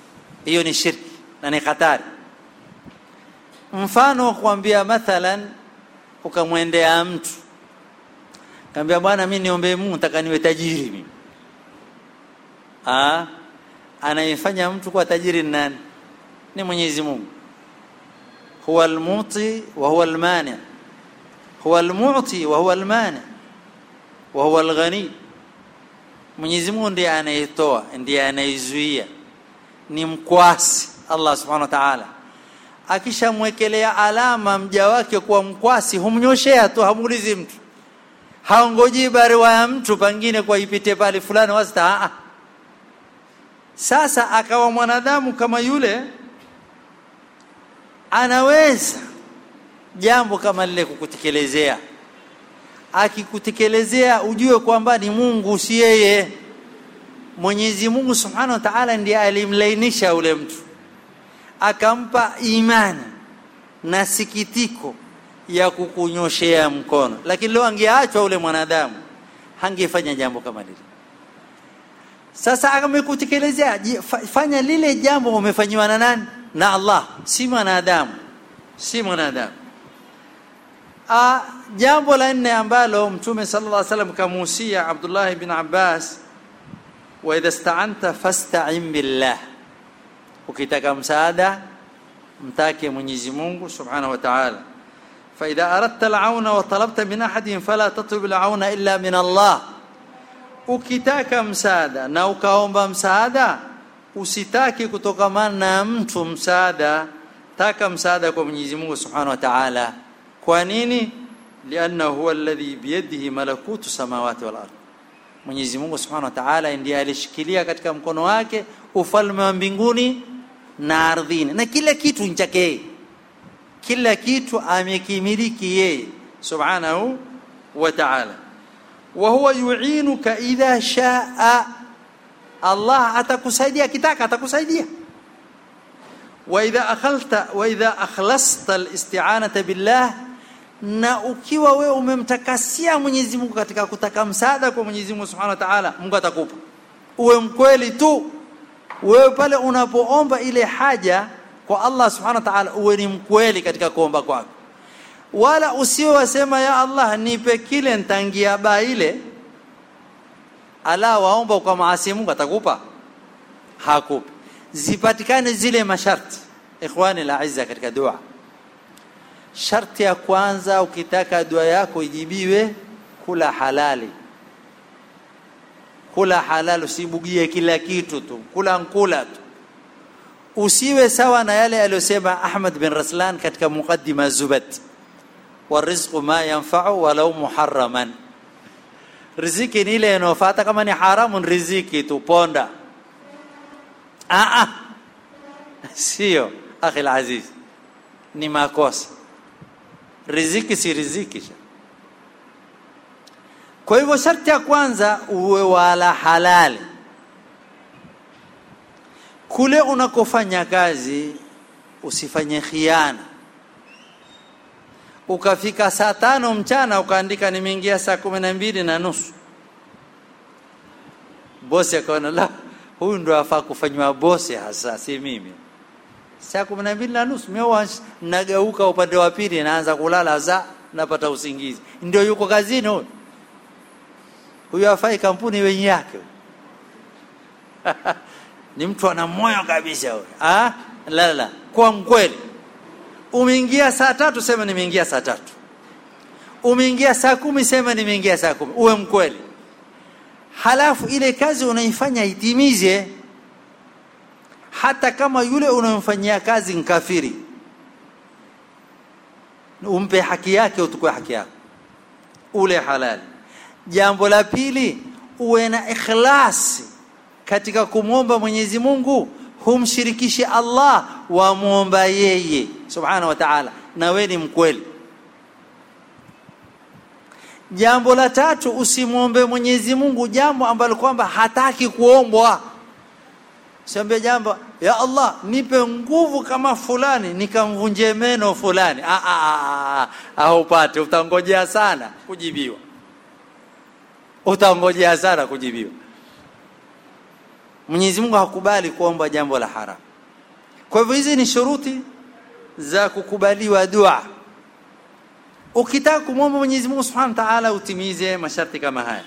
hiyo ni shirki na ni hatari mfano kuambia mathalan ukamwendea mtu kaambia bwana mi niombee mungu nataka niwe tajiri mimi Ah, anayefanya mtu kuwa tajiri ni nani ni mwenyezi mungu huwa almuti wa huwa almani huwa almuti wa huwa almani wa huwa alghani mwenyezi mungu ndiye anayetoa ndiye anayezuia ni mkwasi allah subhanahu wa taala akishamwekelea alama mja wake kuwa mkwasi humnyoshea tu hamuulizi mtu haongojii barua ya mtu pengine kwa ipite pale fulani wasta aa sasa akawa mwanadamu kama yule anaweza jambo kama lile kukutekelezea akikutekelezea ujue kwamba ni mungu si yeye mwenyezi mungu subhanahu wa taala ndiye alimlainisha ule mtu akampa imani na sikitiko ya kukunyoshea mkono lakini leo angeachwa ule mwanadamu hangefanya jambo kama lile sasa amekutekelezea fanya lile jambo umefanyiwa na nani na allah si mwanadamu si mwanadamu Ah, jambo la nne ambalo mtume sallallahu alaihi wasallam kamuhusia Abdullah bin Abbas wa idha sta'anta fasta'in billah ukitaka msaada mtake Mwenyezi Mungu subhanahu wa ta'ala fa idha aradta al-auna wa talabta min ahadin fala tatlub al-auna illa min Allah ukitaka msaada na ukaomba msaada usitaki kutokamana na mtu msaada taka msaada kwa Mwenyezi Mungu subhanahu wa ta'ala kwa nini lianna huwa alladhi biyadihi malakutu samawati wal ardh Mwenyezi Mungu Subhanahu wa Ta'ala ndiye alishikilia katika mkono wake ufalme wa mbinguni na ardhini na kila kitu ni chake yeye kila kitu amekimiliki yeye Subhanahu wa Ta'ala wa huwa yu'inuka idha shaa Allah atakusaidia kitaka atakusaidia واذا اخلت واذا اخلصت الاستعانه بالله na ukiwa wewe umemtakasia Mwenyezi Mungu katika kutaka msaada kwa Mwenyezi Mungu Subhanahu wa Ta'ala Mungu atakupa uwe mkweli tu wewe pale unapoomba ile haja kwa Allah Subhanahu wa Ta'ala uwe ni mkweli katika kuomba kwako wala usiwe wasema ya Allah nipe kile ntangia ba ile ala waomba kwa maasi Mungu atakupa hakupi zipatikane zile masharti ikhwani la izza katika dua sharti ya kwanza ukitaka dua yako ijibiwe kula halali kula halali usibugie kila kitu tu kula nkula tu usiwe sawa na yale aliyosema Ahmad bin Raslan katika muqaddima Zubat warizqu ma yanfa'u walau muharraman riziki ni ile inayofuata kama ni haramu riziki tu ponda ah ah sio akhi alaziz ni makosa riziki si riziki kwa hivyo sharti ya kwanza uwe wala halali kule unakofanya kazi usifanye khiana ukafika saa tano mchana ukaandika nimeingia saa kumi na mbili na nusu bosi akaona la huyu ndo afaa kufanywa bosi hasa si mimi saa kumi na mbili na nusu mimi nageuka upande wa pili naanza kulala za napata usingizi ndio yuko kazini huyu huyu afai kampuni wenye yake ni mtu ana moyo kabisa huyu ah la la kwa mkweli umeingia saa tatu sema nimeingia saa tatu umeingia saa kumi sema nimeingia saa kumi uwe mkweli halafu ile kazi unaifanya itimize hata kama yule unayomfanyia kazi nkafiri umpe haki yake utukue haki yako ule halali jambo la pili uwe na ikhlasi katika kumwomba Mwenyezi Mungu humshirikishi Allah wamwomba yeye subhanahu wa ta'ala na wewe ni mkweli jambo la tatu usimwombe Mwenyezi Mungu jambo ambalo kwamba hataki kuombwa siambie jambo ya Allah nipe nguvu kama fulani nikamvunje meno fulani ah ah ah upate utangojea sana kujibiwa utangojea sana kujibiwa Mwenyezi Mungu hakubali kuomba jambo la haram kwa hivyo hizi ni shuruti za kukubaliwa dua ukitaka kumwomba Mwenyezi Mungu Subhanahu wa Ta'ala utimize masharti kama haya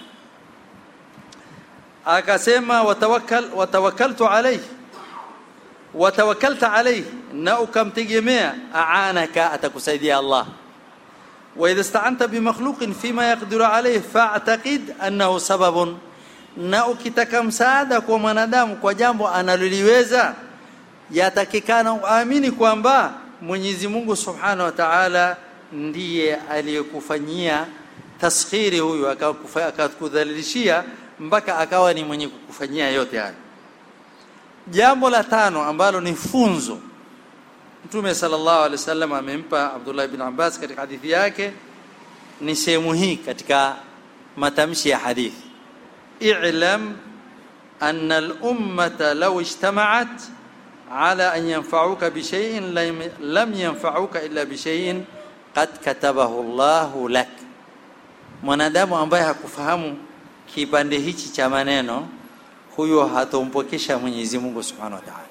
akasema watawakkal watawakkaltu alayhi watawakkalta alayhi na ukamtegemea aanaka atakusaidia Allah واذا استعنت بمخلوق فيما يقدر عليه فاعتقد انه سبب na ukitaka msaada kwa mwanadamu kwa jambo analoliweza yatakikana uamini kwamba Mwenyezi Mungu Subhanahu wa Ta'ala ndiye aliyekufanyia taskhiri huyu akakudhalilishia mpaka akawa ni mwenye kukufanyia yote haya jambo la tano ambalo ni funzo Mtume sallallahu alaihi wasallam amempa Abdullah ibn Abbas katika hadithi yake ni sehemu hii katika matamshi ya hadithi i'lam anna al-ummata law ijtama'at ala an yanfa'uka bi shay'in lam yanfa'uka illa bi shay'in qad katabahu Allah lak mwanadamu ambaye hakufahamu kipande hichi cha maneno huyo hatompokesha Mwenyezi Mungu Subhanahu wa Ta'ala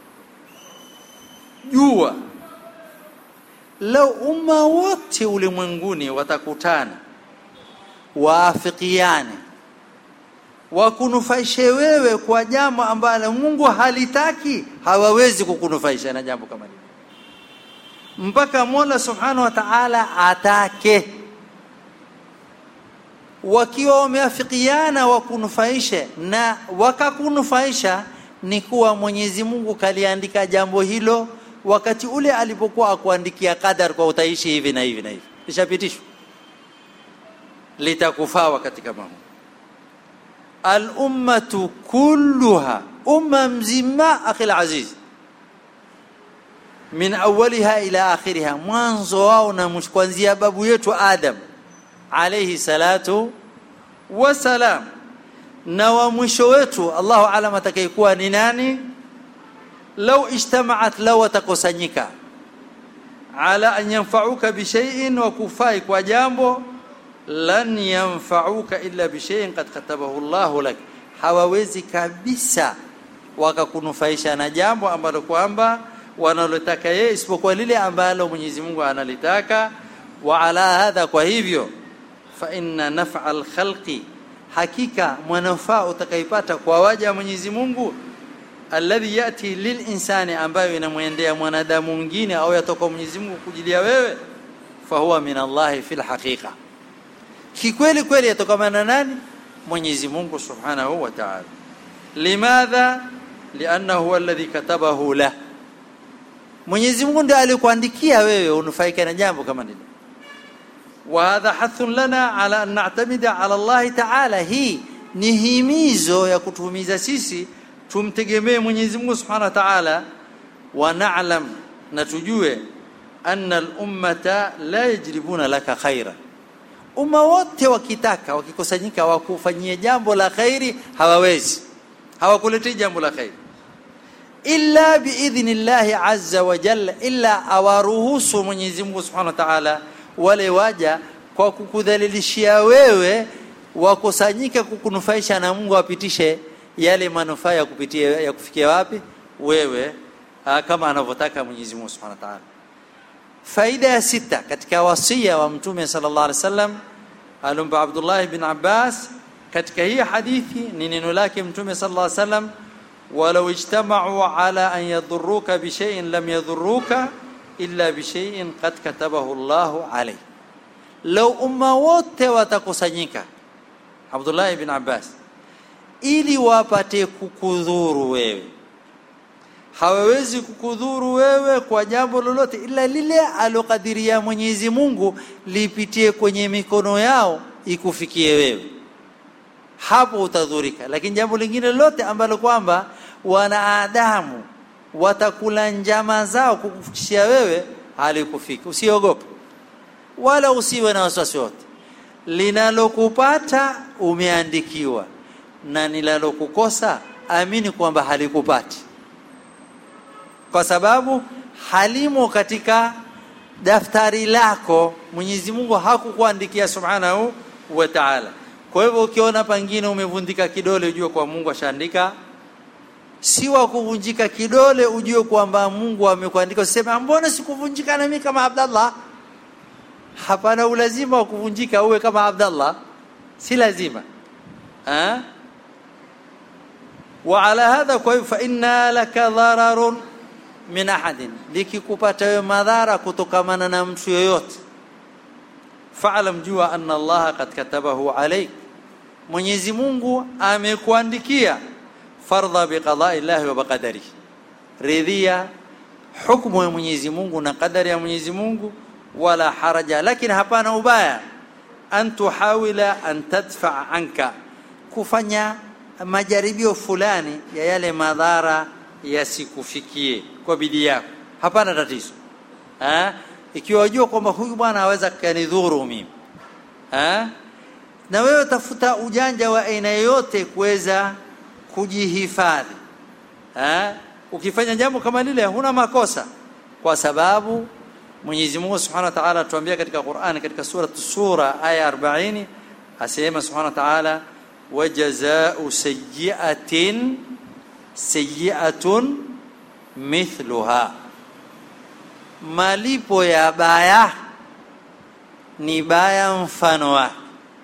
jua lau umma wote ulimwenguni watakutana waafikiane wakunufaishe wewe kwa jambo ambalo Mungu halitaki hawawezi kukunufaisha na jambo kama hilo mpaka Mola Subhanahu wa Ta'ala atake wakiwa wameafikiana wakunufaishe na wakakunufaisha ni kuwa Mwenyezi Mungu kaliandika jambo hilo wakati ule alipokuwa akuandikia qadar kwa utaishi hivi na hivi na hivi lishapitishwa litakufaa wakati kama huu al-ummatu kulluha umma mzima akhi aziz min awwaliha ila akhiriha mwanzo wao na kuanzia babu yetu Adam alayhi salatu wasalam na wa mwisho wetu Allahu alam atakayekuwa ni nani law ijtama'at law watakusanyika ala an yanfa'uka bi shay'in wa kufai kwa jambo lan yanfa'uka illa bi shay'in qad katabahu Allahu lak hawawezi kabisa wakakunufaisha na jambo ambalo kwamba wanalotaka yeye isipokuwa lile ambalo Mwenyezi Mungu analitaka wa ala hadha kwa hivyo fa inna naf'a al-khalqi hakika manufaa utakaipata kwa waja wa Mwenyezi Mungu alladhi yati lilinsani ambayo inamwendea mwanadamu mwingine au yatoka Mwenyezi Mungu kujilia wewe fahuwa min Allah fil haqiqa kikweli kweli yatokamana nani Mwenyezi Mungu Subhanahu wa Ta'ala limadha liannahu huwa alladhi katabahu la Mwenyezi Mungu ndiye alikuandikia wewe unufaike na jambo kama hilo وهذا حث لنا على أن نعتمد على الله تعالى هي ni himizo ya kutuhimiza sisi tumtegemee Mwenyezi Mungu Subhanahu wa Ta'ala wa na'lam na tujue anna al-ummata la yajribuna laka khaira umma wote wakitaka wakikusanyika wakufanyie jambo la khairi hawawezi hawakuletei jambo la khairi illa biidhnillahi azza wa jalla illa awaruhusu Mwenyezi Mungu Subhanahu wa Ta'ala wale waja kwa kukudhalilishia wewe wakusanyika kukunufaisha na Mungu apitishe yale manufaa ya kupitia ya kufikia wapi wewe aa, kama anavyotaka Mwenyezi Mungu Subhanahu wa Ta'ala faida ya sita katika wasia wa mtume sallallahu alaihi wasallam alomba Abdullah ibn Abbas katika hii hadithi ni neno lake mtume sallallahu alaihi wasallam walau ijtama'u ala an yadhurruka bi shay'in lam yadhurruka illa bi shay'in qad katabahu Allahu alayh law umma wote watakusanyika Abdullah ibn Abbas ili wapate kukudhuru wewe hawawezi kukudhuru wewe kwa jambo lolote ila lile alokadiria Mwenyezi Mungu lipitie kwenye mikono yao ikufikie wewe hapo utadhurika lakini jambo lingine lolote ambalo kwamba wanadamu watakula njama zao kukufikishia wewe halikufika usiogope wala usiwe na wasiwasi wote linalokupata umeandikiwa na nilalokukosa amini kwamba halikupati kwa sababu halimo katika daftari lako Mwenyezi Mungu hakukuandikia subhanahu wa ta'ala kwa hivyo ukiona pangine umevundika kidole ujue kwa Mungu ashaandika si wa kuvunjika kidole ujue kwamba Mungu amekuandika useme mbona sikuvunjika na mimi kama Abdallah hapana ulazima wa kuvunjika uwe kama Abdallah si lazima ha? وعلى هذا فإن لك ضرر min ahadin likikupata wewe madhara kutokamana na mtu yoyote fa'lam jua anna Allah qad katabahu alayk Mwenyezi Mungu amekuandikia fardha biqada'i Allah wa biqadari ridhia hukumu ya Mwenyezi Mungu na kadari ya Mwenyezi Mungu wala haraja lakini hapana ubaya an tuhawila an tadfa anka kufanya majaribio fulani ya yale madhara yasikufikie kwa bidii yako hapana tatizo ha? ikiwa wajua kwamba huyu bwana aweza kanidhuru mimi ha? na wewe tafuta ujanja wa aina yoyote kuweza kujihifadhi ha? ukifanya jambo kama lile huna makosa kwa sababu Mwenyezi Mungu Subhanahu wa Ta'ala atuambia katika Qur'an katika sura sura aya 40 asema Subhanahu wa Ta'ala wajazaa'u sayyi'atin sayyi'atun mithluha malipo ya baya ni baya mfano wake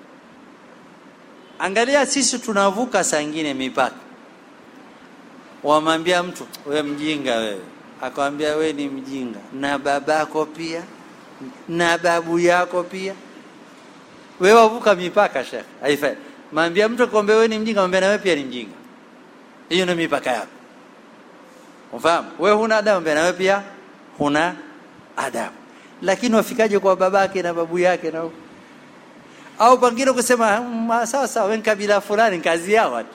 angalia sisi tunavuka saa ingine mipaka wamwambia mtu we mjinga wewe akamwambia we ni mjinga na babako pia na babu yako pia we wavuka mipaka shekhe haifai mwambia mtu akwambia we ni mjinga mwambia na wewe pia ni mjinga hiyo ndio mipaka yako ufahamu wewe huna adabu mbele wewe pia huna adabu lakini wafikaje kwa babake na babu yake na au pengine kusema sawa sawa wewe kabila fulani kazi yao watu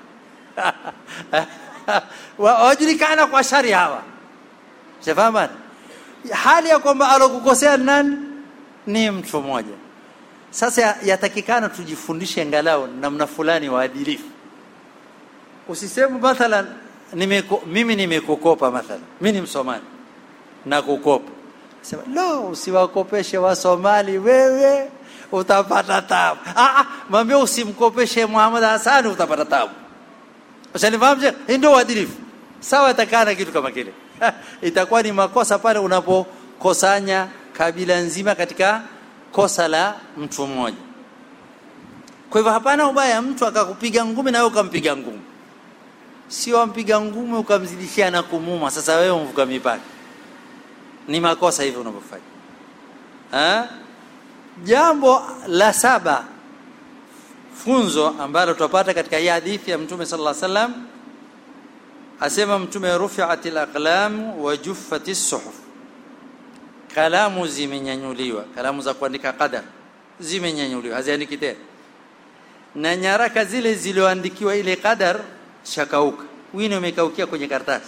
wajulikana kwa shari hawa shafahamu hali ya kwamba alokukosea nani ni mtu mmoja sasa yatakikana tujifundishe angalau namna fulani waadilifu usiseme mathalan nimeko, mimi nimekukopa mathalan mimi ni msomali na kukopa sema lo usiwakopeshe wasomali wewe utapata tabu ah ah mwambie usimkopeshe Muhammad Hassan utapata tabu usanifahamu je ndio uadilifu sawa itakana kitu kama kile itakuwa ni makosa pale unapokosanya kabila nzima katika kosa la mtu mmoja kwa hivyo hapana ubaya mtu akakupiga ngumi na wewe ukampiga ngumi sio ampiga ngumi ukamzidishia na kumuma sasa wewe umvuka mipaka ni makosa hivyo unavyofanya ha jambo la saba funzo ambalo tutapata katika hii hadithi ya mtume sallallahu alaihi wasallam asema mtume rufi'atil aqlam wa juffatis suhuf kalamu zimenyanyuliwa kalamu za kuandika qadar zimenyanyuliwa haziandiki tena na nyaraka zile zilizoandikiwa ile qadar shakauka wino umekaukia kwenye karatasi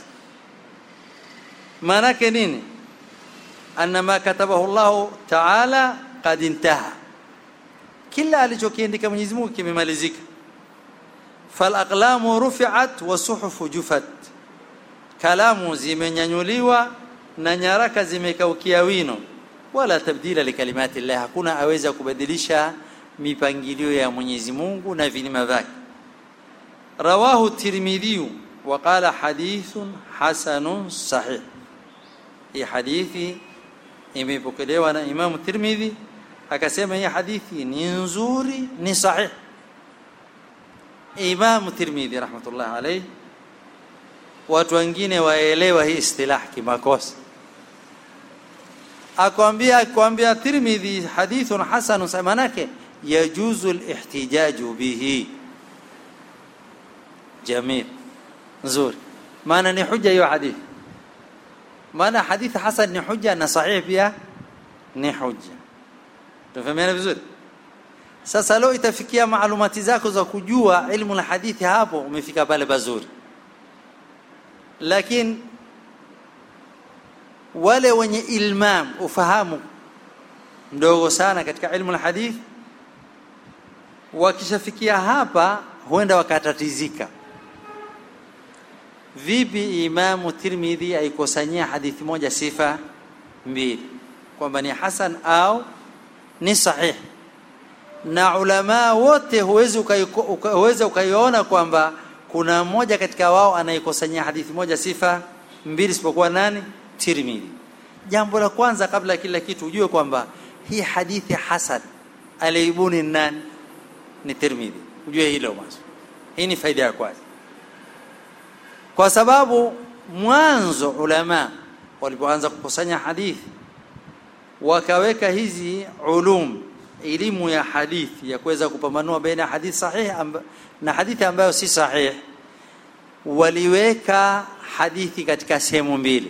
maana yake nini anna ma katabahu Allah ta'ala qad intaha kila alichokiandika Mwenyezi Mungu kimemalizika fal aqlamu rufi'at wa suhufu jufat kalamu zimenyanyuliwa na nyaraka zimekaukia wino wala tabdila likalimati Allah hakuna aweza kubadilisha mipangilio ya Mwenyezi Mungu na vilima vyake رواه الترمذي وقال حديث حسن صحيح hii hadithi imepokelewa na Imam Tirmidhi akasema hii hadithi ni nzuri ni sahih Imam Tirmidhi rahmatullah alayhi watu wengine waelewa hii istilah kimakosa akwambia akwambia Tirmidhi hadithun hasan manake yajuzu al-ihtijaju bihi jamil nzuri maana ni hujja hiyo hadithi maana hadithi hasan ni hujja na sahih pia ni hujja tufahamiana vizuri sasa leo itafikia maalumati zako za kujua ilmu la hadithi hapo umefika pale pazuri lakini wale wenye ilmam ufahamu mdogo sana katika ilmu la hadithi wakishafikia hapa huenda wakatatizika vipi imamu tirmidhi aikosanyia hadithi moja sifa mbili kwamba ni hasan au ni sahih na ulama wote huwezi ukaiona kwamba kuna mmoja katika wao anayekusanyia hadithi moja sifa mbili isipokuwa nani Tirmidhi jambo la kwanza kabla ya kila kitu ujue kwamba hii hadithi hasan aliibuni nani ni Tirmidhi ujue hilo mwanzo hii ni faida ya kwanza kwa sababu mwanzo ulama walipoanza kukusanya hadithi wakaweka hizi ulum elimu ya hadithi ya kuweza kupambanua baina hadithi sahihi amba, na hadithi ambayo si sahihi waliweka hadithi katika sehemu mbili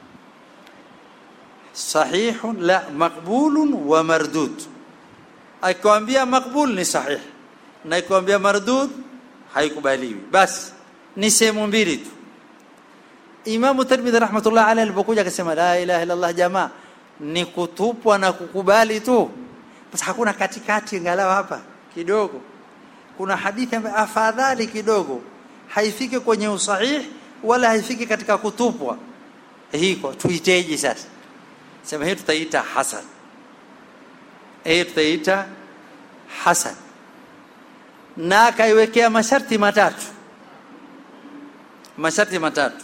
sahihun la maqbulun wa mardud akikwambia maqbul ni sahih na akikwambia mardud haikubaliwi basi ni sehemu mbili tu Imam Tirmidhi rahmatullah alayhi alipokuja akasema la ilaha illa Allah jamaa ni kutupwa na kukubali tu basi hakuna katikati angalau hapa kidogo kuna hadithi ambayo afadhali kidogo haifiki kwenye usahih wala haifiki katika kutupwa hiko tuiteje sasa sema hii tutaita hasan hii tutaita hasan na akaiwekea masharti matatu masharti matatu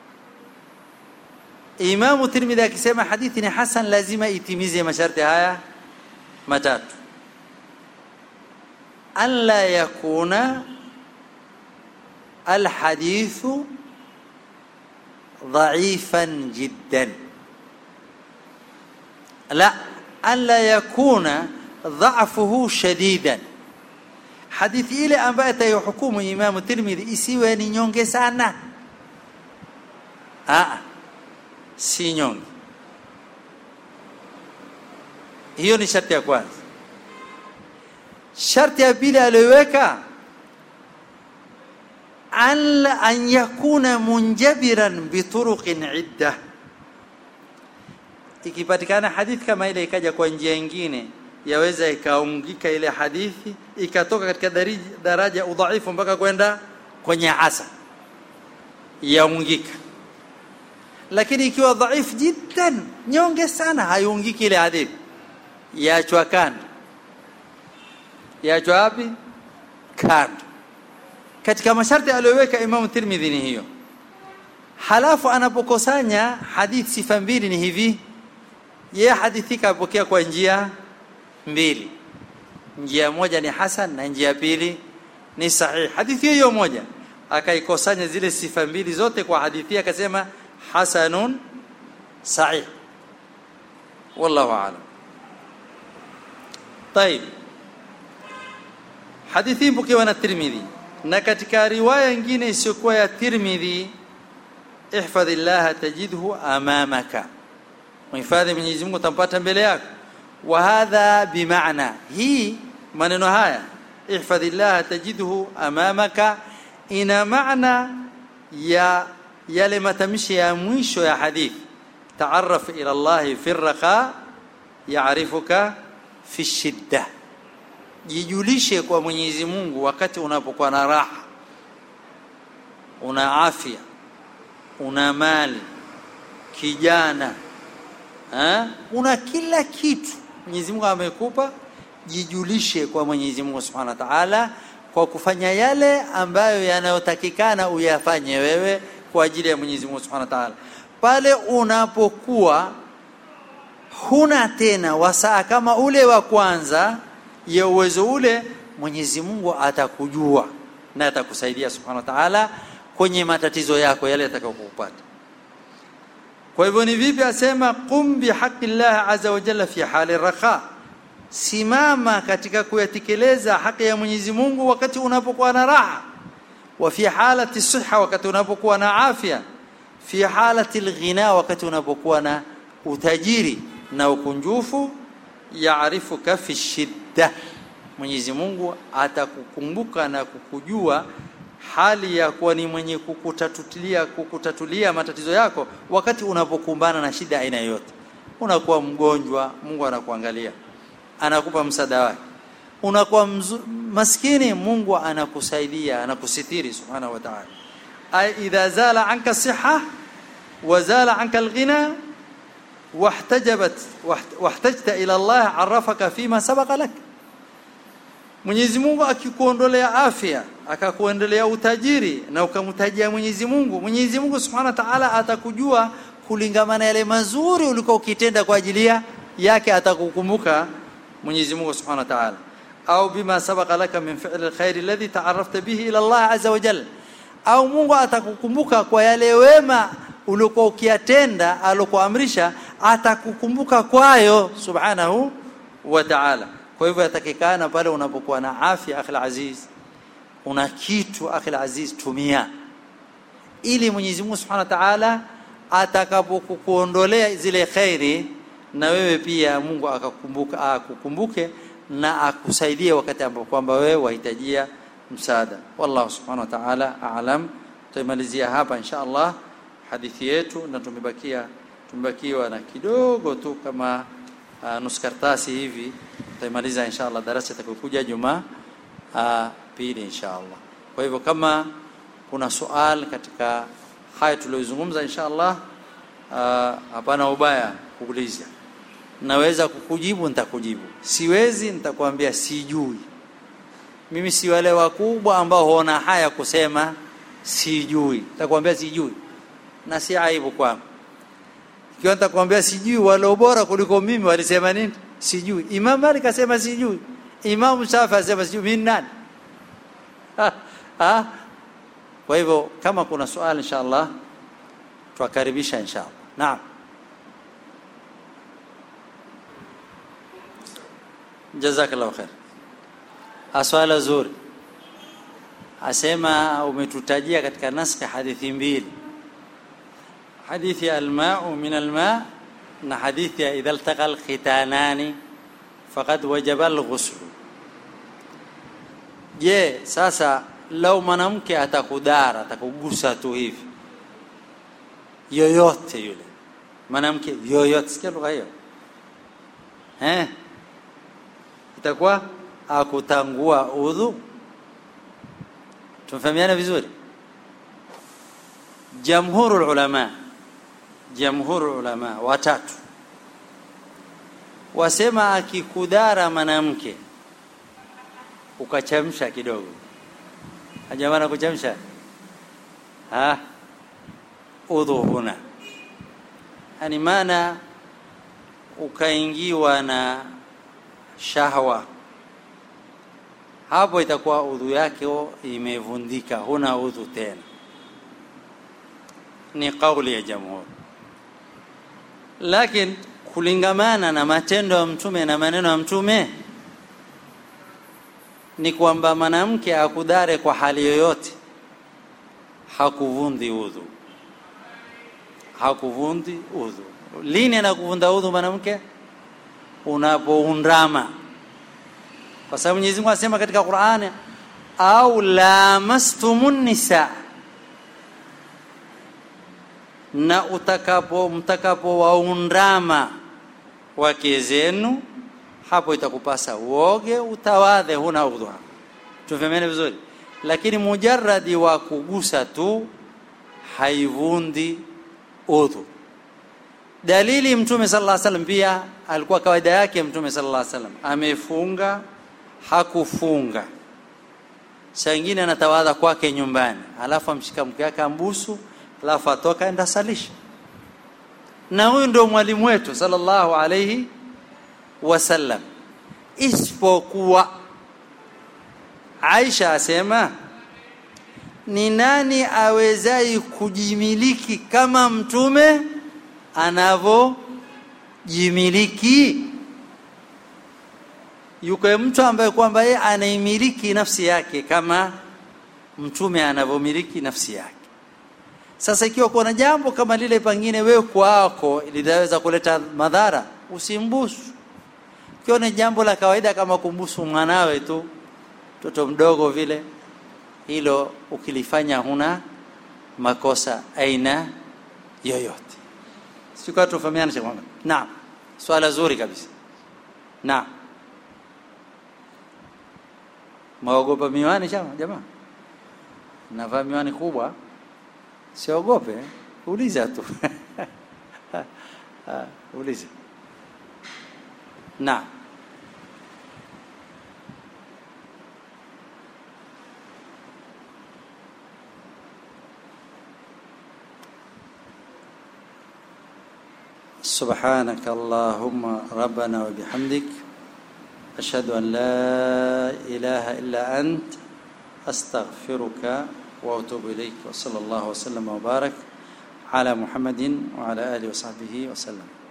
Imam Tirmidhi akisema hadithi ni hasan lazima itimize masharti haya matatu alla yakuna الحديث ضعيفا جدا لا ألا يكون ضعفه شديدا hadithi ile ambayo atayohukumu Imamu Tirmidhi isiwe ni nyonge sana. Aa, si nyonge. Hiyo ni sharti ya kwanza. Sharti ya pili aliyoweka an an yakuna munjabiran bituruqin idda, ikipatikana hadithi kama ile ikaja kwa njia nyingine yaweza ikaungika ile hadithi ikatoka katika daraja, daraja udhaifu mpaka kwenda kwenye hasa yaungika lakini ikiwa dhaif jiddan nyonge sana haiungiki ile hadithi yaachwa kando yaachwa wapi kando katika masharti aliyoweka Imam Tirmidhi ni hiyo halafu anapokusanya hadithi sifa mbili ni hivi yeye hadithi kapokea kwa njia mbili njia moja ni hasan na njia pili ni sahih hadithi hiyo moja akaikusanya zile sifa mbili zote kwa hadithi akasema hasanun sahih wallahu aalam طيب hadithi mpokewa na Tirmidhi na katika riwaya nyingine isiyokuwa ya Tirmidhi ihfadhillah tajidhu amamaka muhifadhi Mwenyezi Mungu utampata mbele yako wa hadha bimaana hii maneno haya ihfadhillah tajidhu amamaka ina maana ya yale matamshi ya mwisho ya hadithi taarraf ila Allah fi raqa yaarifuka fi shidda jijulishe kwa Mwenyezi Mungu wakati unapokuwa na raha una afya una mali kijana ha? una kila kitu Mwenyezi Mungu amekupa jijulishe kwa Mwenyezi Mungu Subhanahu wa Ta'ala kwa kufanya yale ambayo yanayotakikana uyafanye wewe kwa ajili ya Mwenyezi Mungu Subhanahu wa Ta'ala pale unapokuwa huna tena wasaa kama ule wa kwanza ya uwezo ule Mwenyezi Mungu atakujua na atakusaidia Subhanahu wa Ta'ala kwenye matatizo yako yale yatakayokupata kwa hivyo ni vipi asema qum bihaqi Allah azza wa jalla fi hali raha simama katika kuyatekeleza haki ya Mwenyezi Mungu wakati unapokuwa na raha wa fi halati siha wakati unapokuwa na afya fi halati alghina wakati unapokuwa na utajiri na ukunjufu yaarifuka fi shidda Mwenyezi Mungu atakukumbuka na kukujua hali ya kuwa ni mwenye kukutatulia kukutatulia matatizo yako wakati unapokumbana na shida aina yoyote unakuwa mgonjwa Mungu anakuangalia anakupa msaada wake unakuwa maskini Mungu anakusaidia anakusitiri subhanahu wa ta'ala ay idha zala anka siha wa zala anka alghina واحتجبت واحتجت الى الله عرفك فيما سبق لك Mwenyezi Mungu akikuondolea afya akakuendelea utajiri na ukamtajia Mwenyezi Mungu Mwenyezi Mungu Subhanahu wa Ta'ala atakujua kulingamana yale mazuri ulikuwa ukitenda kwa ajili yake atakukumbuka Mwenyezi Mungu Subhanahu wa Ta'ala au bima sabaqa laka min fi'li alkhair alladhi ta'arrafta bihi ila Allah azza wa jalla au Mungu atakukumbuka kwa yale wema uliokuwa ukiyatenda alokuamrisha atakukumbuka kwayo subhanahu wa ta'ala kwa hivyo yatakikana pale unapokuwa na afya akhil aziz una kitu akhil aziz tumia ili Mwenyezi Mungu Subhanahu wa Ta'ala atakapokuondolea zile khairi na wewe pia Mungu akakumbuka akukumbuke na akusaidie wakati ambapo kwamba wewe wahitajia msaada wallahu subhanahu wa ta'ala a'lam tuimalizia hapa insha Allah hadithi yetu na tumebakia tumebakiwa na kidogo tu kama uh, nusu karatasi hivi tutaimaliza insha Allah darasa itakayokuja Jumaa uh, pili insha Allah kwa hivyo kama kuna swali katika haya tuliyozungumza insha Allah uh, hapana ubaya kuuliza naweza kukujibu nitakujibu siwezi nitakwambia sijui mimi si wale wakubwa ambao huona haya kusema sijui nitakwambia sijui na si aibu kwangu ikiwa nitakwambia sijui wale bora kuliko mimi walisema nini sijui Imam Malik asema sijui Imam Shafi asema sijui mimi nani ha, ha? kwa hivyo kama kuna swali inshallah twakaribisha inshallah naam jazakallahu khair aswala zuri asema umetutajia katika naskhi hadithi mbili hadithi almau min alma na hadithi ya idha altaqa alkhitanani faqad wajaba alghusl je sasa lau mwanamke atakudara atakugusa tu hivi yoyote yule mwanamke yoyote sikia lugha hiyo eh itakuwa akutangua udhu tumefahamiana vizuri jamhurul ulama jamhurul ulama watatu wasema akikudara mwanamke ukachamsha kidogo hajamana kuchamsha ha udhu huna yani maana ukaingiwa na shahwa hapo itakuwa udhu yake imevundika huna udhu tena ni kauli ya jamhuri lakini kulingamana na matendo ya mtume na maneno ya mtume ni kwamba mwanamke akudare kwa hali yoyote hakuvundi udhu hakuvundi udhu lini anakuvunda udhu mwanamke unapoundama kwa sababu Mwenyezi Mungu anasema katika Qur'ani au lamastumun nisa na utakapo mtakapo waundama wake zenu hapo itakupasa uoge utawadhe huna udhu tufahamiane vizuri lakini mujarradi wa kugusa tu haivundi udhu dalili mtume sallallahu alaihi wasallam pia alikuwa kawaida yake mtume sallallahu alaihi wasallam amefunga hakufunga saa ingine anatawadha kwake nyumbani alafu amshika mke wake ambusu alafu atoka enda salisha na huyu ndio mwalimu wetu sallallahu alaihi wasallam isipokuwa Aisha asema ni nani awezai kujimiliki kama mtume anavyojimiliki yuko mtu ambaye kwamba yeye anaimiliki nafsi yake kama mtume anavyomiliki nafsi yake sasa ikiwa kuna jambo kama lile pengine wewe kwako linaweza kuleta madhara usimbusu ikiwa ni jambo la kawaida kama kumbusu mwanawe tu mtoto mdogo vile hilo ukilifanya huna makosa aina yoyote sikuwa tufahamiana cha kwamba naam swala zuri kabisa naam maogopa miwani chama jamaa navaa miwani kubwa siogope uliza tu uliza naam سبحانك اللهم ربنا وبحمدك أشهد أن لا إله إلا أنت أستغفرك وأتوب إليك وصلى الله وسلم وبارك على محمد وعلى آله وصحبه وسلم